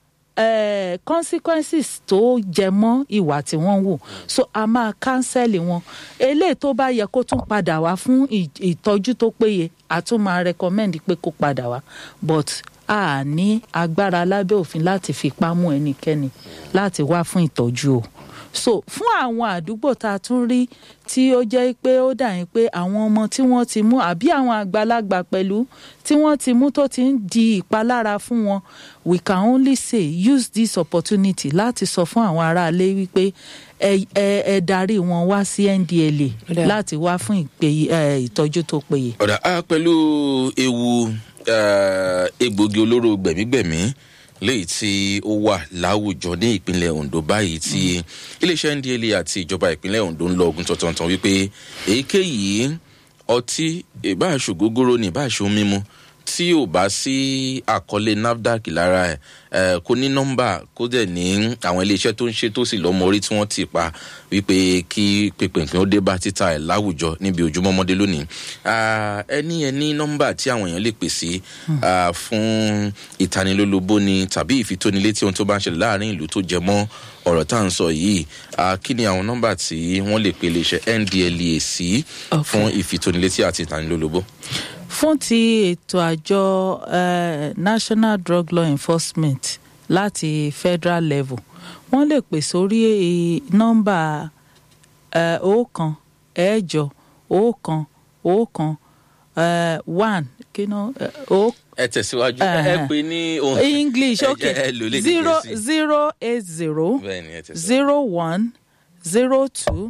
eh, consequences tó jẹ mọ́ ìwà tí wọ́n wò so a máa cancel wọn eléyìí tó bá yẹ kó tún padà wá fún ì- ìtọ́jú tó péye a tún máa recommend pé kó padà wá but a ní agbára lábẹ́ òfin láti fipá mú ẹnikẹ́ni láti wá fún ìtọ́jú o so fún àwọn àdúgbò tá a tún rí tí ó jẹ́ pé ó dà yín pé àwọn ọmọ tí wọ́n ti mú àbí àwọn àgbàlagbà pẹ̀lú tí wọ́n ti mú tó ti ń di ìpalára fún wọn we can only say use this opportunity láti sọ fún àwọn aráalé wípé ẹ ẹ ẹ darí wọn wá sí ndla Ó dáa. láti wá fún ìpè- ẹ, ìtọ́jú tó péye. ọ̀dà á pẹ̀lú ewu eh, egbògi olóró gbẹ̀mígbẹ̀mí léyìí tí ó wà láwùjọ ní ìpínlẹ̀ ondo báyìí tí iléeṣẹ́ ndla àti ìjọba ìpínlẹ̀ ondo ń lọ ogun tọ̀tọ̀tọ̀ wípé èyíkéyìí ọtí ìbáṣogógóró ní ìbáṣo mímu tí ò bá sí àkọlé nafdac lára ẹ ẹ kó ní nọmbà kó dẹ̀ ní àwọn iléeṣẹ́ tó ń ṣe tó sì lọ́mọ orí tí wọ́n ti pa wípé kí pínpín ó dé bá títà ẹ̀ láwùjọ níbi ojúmọ́mọ́dé lónìí Ah, ẹni ẹni nọmbà tí àwọn èèyàn lè pè sí ah, fún ìtanilólobó ni tàbí ìfitónilétí ohun tó bá ń ṣẹlẹ̀ láàrin ìlú tó jẹ mọ́ ọ̀rọ̀ tá à ń sọ yìí Ah, kí ni àwọn nọmbà tí wọ́n lè pe iléeṣẹ́ ndlea sí Okay. fún ìfitónilétí àti ìtanilólobó. fún ti ètò àjọ eh, national drug law enforcement láti federal level wọ́n lè pè sórí eh, nọ́mbà eh, ọ̀kan ẹ̀jọ ọ̀kan ọ̀kan eh, one kí ná eh, ó- ẹ tẹ̀síwájú Eh, ẹ pè ní ohun english ẹ okay jẹ́ ẹ lò lédè zero Gẹ̀ẹ́sì. zero eight zero bẹ́ẹ̀ ni ẹ tẹ̀síwájú. zero one zero two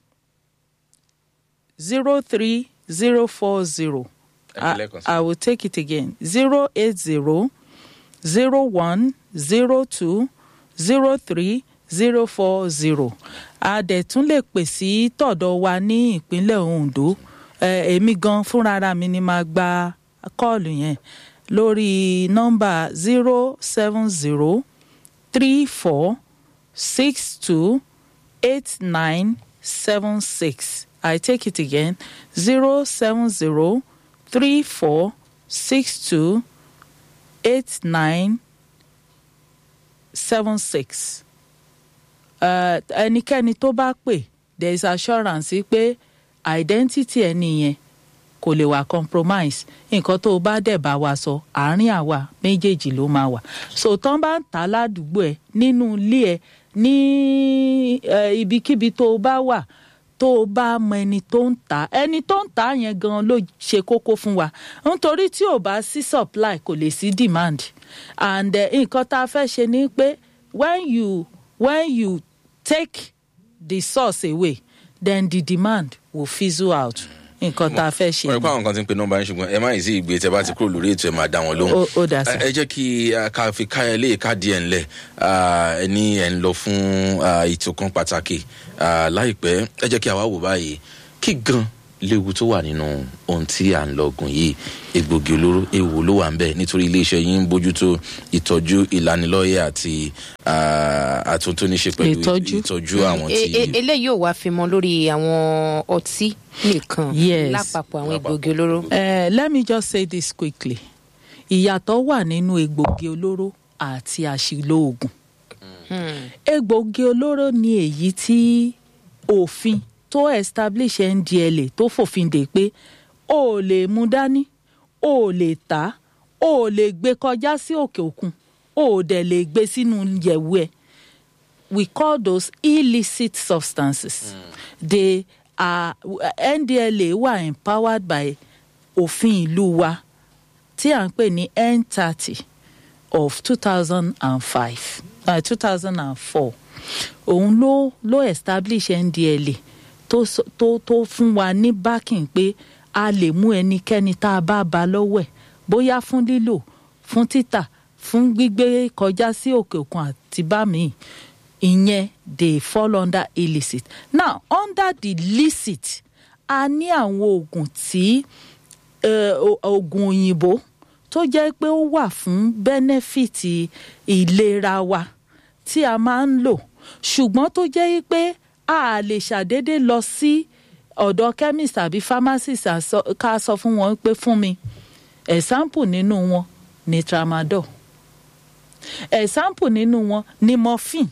zero three zero four zero. Ẹ pè I, lẹ́ẹ̀kan sí. I will take it again. Zero eight zero zero one zero two zero three zero four zero. A dẹ̀ tún lè pè sí tọ̀dọ̀ wa ní ìpínlẹ̀ Ondo. Eh, Èmi gan fúnra mi ni máa gba kọ́ọ̀lù yẹn lórí nọ́mbà zero seven zero three four six two eight nine seven six. I take it again zero seven zero three four six two eight nine seven six. ẹnikẹ́ni tó bá pè there is assurance pé identity ẹni yẹn kò lè wà compromise nǹkan tó o bá dẹ̀ bá wa sọ àárín àwa méjèèjì ló máa wà so tán bá ń tà á ládùúgbò ẹ nínú ilé ẹ ní eh, ibikíbi tó o bá wà tó o bá mọ ẹni tó ń tà á ẹni tó ń tà á yẹn gan ló ṣe kókó fún wa nítorí tí ò bá sí supply kò lè sí demand and eh, nǹkan tá a fẹ́ ṣe ni pé when you when you take the source away then the demand will fizzle out nǹkan tá a fẹ́ ṣe wọ́n rí ni. pé àwọn kan ti ń pe nọ́mbà yín ṣùgbọ́n ẹ má yìí sí ìgbé tẹ bá ti kúrò lórí ètò ẹ máa dá wọn lóhùn. Ó- ó dà sí. Ẹ- ẹ jẹ́ kí a ká fi káyọ̀ lé ká díẹ̀ ńlẹ̀ ẹ ní ẹ̀ ń lọ fún ah, ètò kan pàtàkì Ah, láìpẹ́ ẹ jẹ́ kí a wá wò báyìí kí gan léwu tó wà nínú ohun tí à ń lọgùn yìí egbògi olóró ewu ló wà ń bẹ nítorí iléeṣẹ́ yín ń bójútó ìtọ́jú ìlanilọ́yẹ̀ àti ah, àtúntò níṣe pẹ̀lú Ìtọ́jú. ìtọ́jú àwọn E- e- tí. eléyìí ò wá fi mọ lórí àwọn ọtí nìkan Yes. lápapọ̀ àwọn egbògi olóró. Uh, let me just say this quickly ìyàtọ̀ wà nínú egbògi olóró àti àṣìlò oògùn egbògi olóró ni èyí tí òfin tó establish ndla tó fòfin dè pé o ò lè mú dání o ò lè tà á o ò lè gbé kọjá sí òkè òkun o ò dẹ̀ lè gbé sínú yẹ̀wù ẹ̀ we call those illicit substances. They are NDLA were empowered by òfin ìlú wa tí à ń pè ní N thirty of two thousand and five two thousand and four òun ló ló establish NDLA tó sọ- tó tó fún wa ní backing pé a lè mú ẹnikẹ́ni tá a bá ba lọ́wọ́ ẹ̀ bóyá fún lílò fún títà fún gbígbé kọjá sí òkè òkun àti bá mi ìyẹn they fall under illicit now under the licit a ní àwọn oògùn tí eh, o- oògùn òyìnbó tó jẹ́ pé ó wà fún bẹ́nẹ́fìtì ìlera wa tí a máa ń lò ṣùgbọ́n tó jẹ́ pé a lè ṣàdédé lọ sí ọ̀dọ̀ chemist tàbí pharmacist à sọ- ká sọ fún wọn pé fún mi example nínú wọn ni tramadol example nínú wọn ni morphine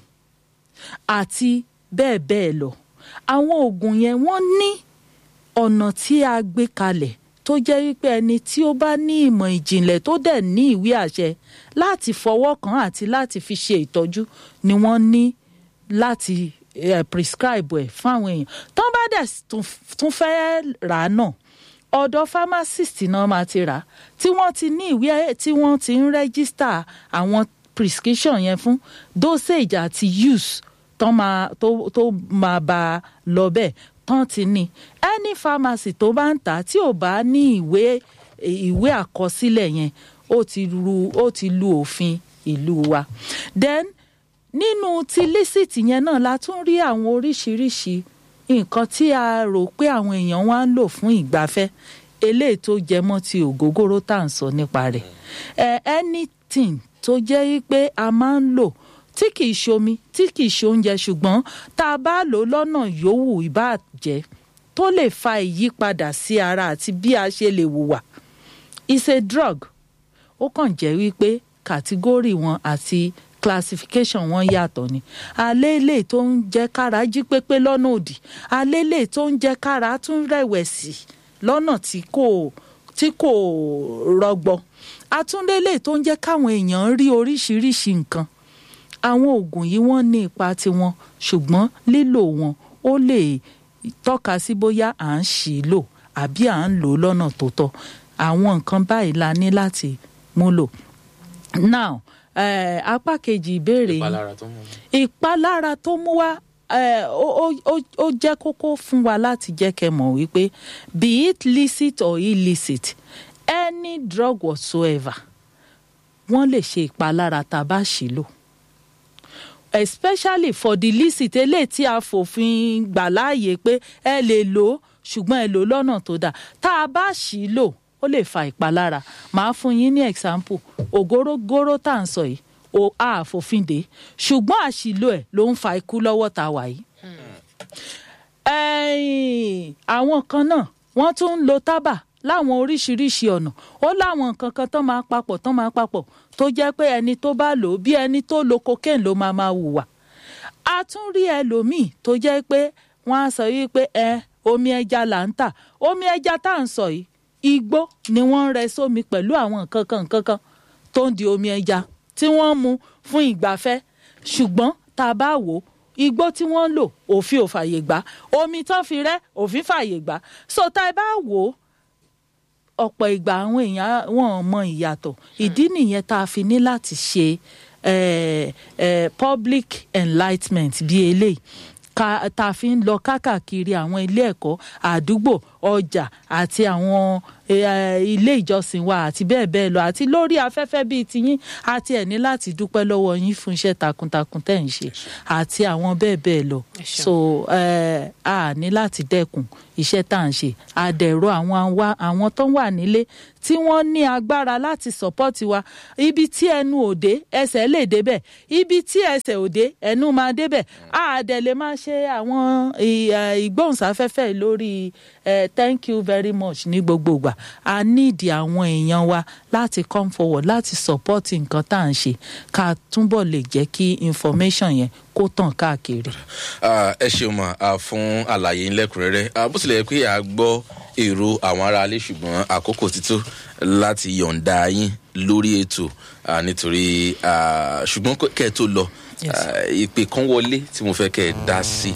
àti bẹ́ẹ̀ bẹ́ẹ̀ lọ àwọn oògùn yẹn wọ́n ní ọ̀nà tí a gbé kalẹ̀ tó jẹ́ wípé ẹni tí ó bá ní ìmọ̀ ìjìnlẹ̀ tó dẹ̀ ní ìwé àṣẹ láti fọwọ́ kàn àti láti fi ṣe ìtọ́jú ni wọ́n ní láti eh, prescribe ẹ̀ fún àwọn èèyàn tó bá dẹ̀ tún- tún fẹ́ rà á náà ọ̀dọ̀ pharmacist náà máa ti rà á tí wọ́n ti ní ìwé tí wọ́n ti ń rẹ́gísítà àwọn prescription yẹn fún dosage àti use tó máa tó tó máa bá a lọ bẹ́ẹ̀ tán ti ní any pharmacy tó bá ń tà á tí ò bá ní ìwé ìwé àkọsílẹ̀ yẹn ó ti lu ó ti lu òfin ìlú wa then nínú ti lísìtì yẹn náà la tún rí àwọn oríṣiríṣi nǹkan tí a rò pé àwọn èèyàn wá ń lò fún ìgbafẹ́ eléyìí tó jẹ mọ́ ti ògógóró tá à ń sọ nípa rẹ̀ ẹ anything tó jẹ́ wípé a máa ń lò tí kìí ṣomi tí kìí ṣe oúnjẹ ṣùgbọ́n tá a bá lò ó lọ́nà yòówù ìbàjẹ́ tó lè fa ìyípadà sí ara àti bí a ṣe lè hùwà is a drug ó kàn jẹ́ wípé kàtígórì wọn àti classification wọn yàtọ̀ ni alélè tó ń jẹ́ kára jí pépé lọ́nà òdì alélè tó ń jẹ́ kára tún rẹ̀wẹ̀sì lọ́nà tí kò tí kò rọgbọ atúndélé tó ń jẹ́ káwọn èèyàn rí oríṣiríṣi nǹkan àwọn oògùn yìí wọ́n ní ipa tiwọn ṣùgbọ́n lílò wọn ó lè tọ́ka sí bóyá à ń ṣì í lò àbí à ń lò ó lọ́nà tó tọ́ àwọn nǹkan báyìí la ní láti múlò now eh, apá kejì ìbéèrè yìí ìpalára tó mú un. ìpalára tó mú wá eh, ó ó- ó- ó jẹ́ kókó fún wa láti jẹ́ kẹ́ mọ̀ wípé be it licit or illicit any drug whatsoever wọ́n lè ṣe ìpalára tá a bá ṣì lò especially for the licit eléyìí tí a fòfin gbà láàyè pé ẹ lè lò ó ṣùgbọ́n ẹ lò ó lọ́nà tó dáa tá a bá ṣì í lò ó lè fa ìpalára màá fún yín ní example ògórógóró tá à ń sọ yìí o a fòfin dè ṣùgbọ́n àṣìlò ẹ̀ ló ń fa ikú lọ́wọ́ tá a wà yìí. ẹ̀yìn àwọn kan náà wọ́n tún ń lo tábà láwọn oríṣiríṣi ọ̀nà ó láwọn nǹkan kan tán máa papọ̀ tán máa papọ̀ tó jẹ́ pé ẹni tó bá lò ó bí ẹni tó lo cocaine ló máa máa hùwà a tún rí ẹlòmíì tó jẹ́ pé wọ́n á sọ yìí pé ẹ omi ẹja là ń tà omi ẹja tá à ń sọ yìí igbó ni wọ́n ń rẹ sómi pẹ̀lú àwọn nǹkan kan nǹkan kan tó ń di omi ẹja tí wọ́n ń mu fún ìgbafẹ́ ṣùgbọ́n tá a bá wò ó igbó tí wọ́n ń lò òfin ò fàyè gbà omi tán fi rẹ́ òfin fàyè gbà so tá a bá wò ó ọ̀pọ̀ ìgbà àwọn èèyàn wọn ò mọ ìyàtọ̀ ìdí nìyẹn tá a fi ní láti ṣe eh, eh, public enlightenment bíi eléyìí ká tá a fi ń lọ kákàkiri àwọn ilé ẹ̀kọ́ àdúgbò ọjà àti àwọn eh, ilé ìjọsìn wa àti bẹ́ẹ̀ bẹ́ẹ̀ lọ àti lórí afẹ́fẹ́ bíi tiyín àti ẹ̀ ní láti dúpẹ́ lọ́wọ́ yín fún iṣẹ́ takuntakun tẹ̀ ń ṣe àti àwọn bẹ́ẹ̀ bẹ́ẹ̀ lọ Ẹ ṣeun. so eh, a ní láti dẹ́kun iṣẹ́ tá à ń ṣe àdẹ̀rọ àwọn wa- àwọn tó wà nílé tí wọ́n ní agbára láti sọ́pọ́tì wa ibi tí ẹnu òde ẹsẹ̀ lè débẹ̀ ibi tí ẹsẹ̀ òde ẹnu máa débẹ̀ àdẹ̀ lè máa ṣe àwọn ì- eh, ìgbóhùnsáfẹ́fẹ́ lórí eh, thank you very much ní gbogbo ìgbà a nídìí àwọn èèyàn wa láti come forward láti support nǹkan tá à ń ṣe ká túbọ̀ lè jẹ́ kí information yẹn kó tàn káàkiri. Ah, ẹ ṣeun mà ah, fún àlàyé ńlẹ́kùnrẹ́rẹ́ Ah, bó tilẹ̀ jẹ́ pé a gbọ́ èrò àwọn aráalé ṣùgbọ́n àkókò ti tó láti yọ̀ǹda yín lórí ètò ah, nítorí ah, ṣùgbọ́n kẹ́ ẹ tó lọ Yes. ah, ìpè kan wọlé tí mo fẹ́ kẹ́ ẹ dá sí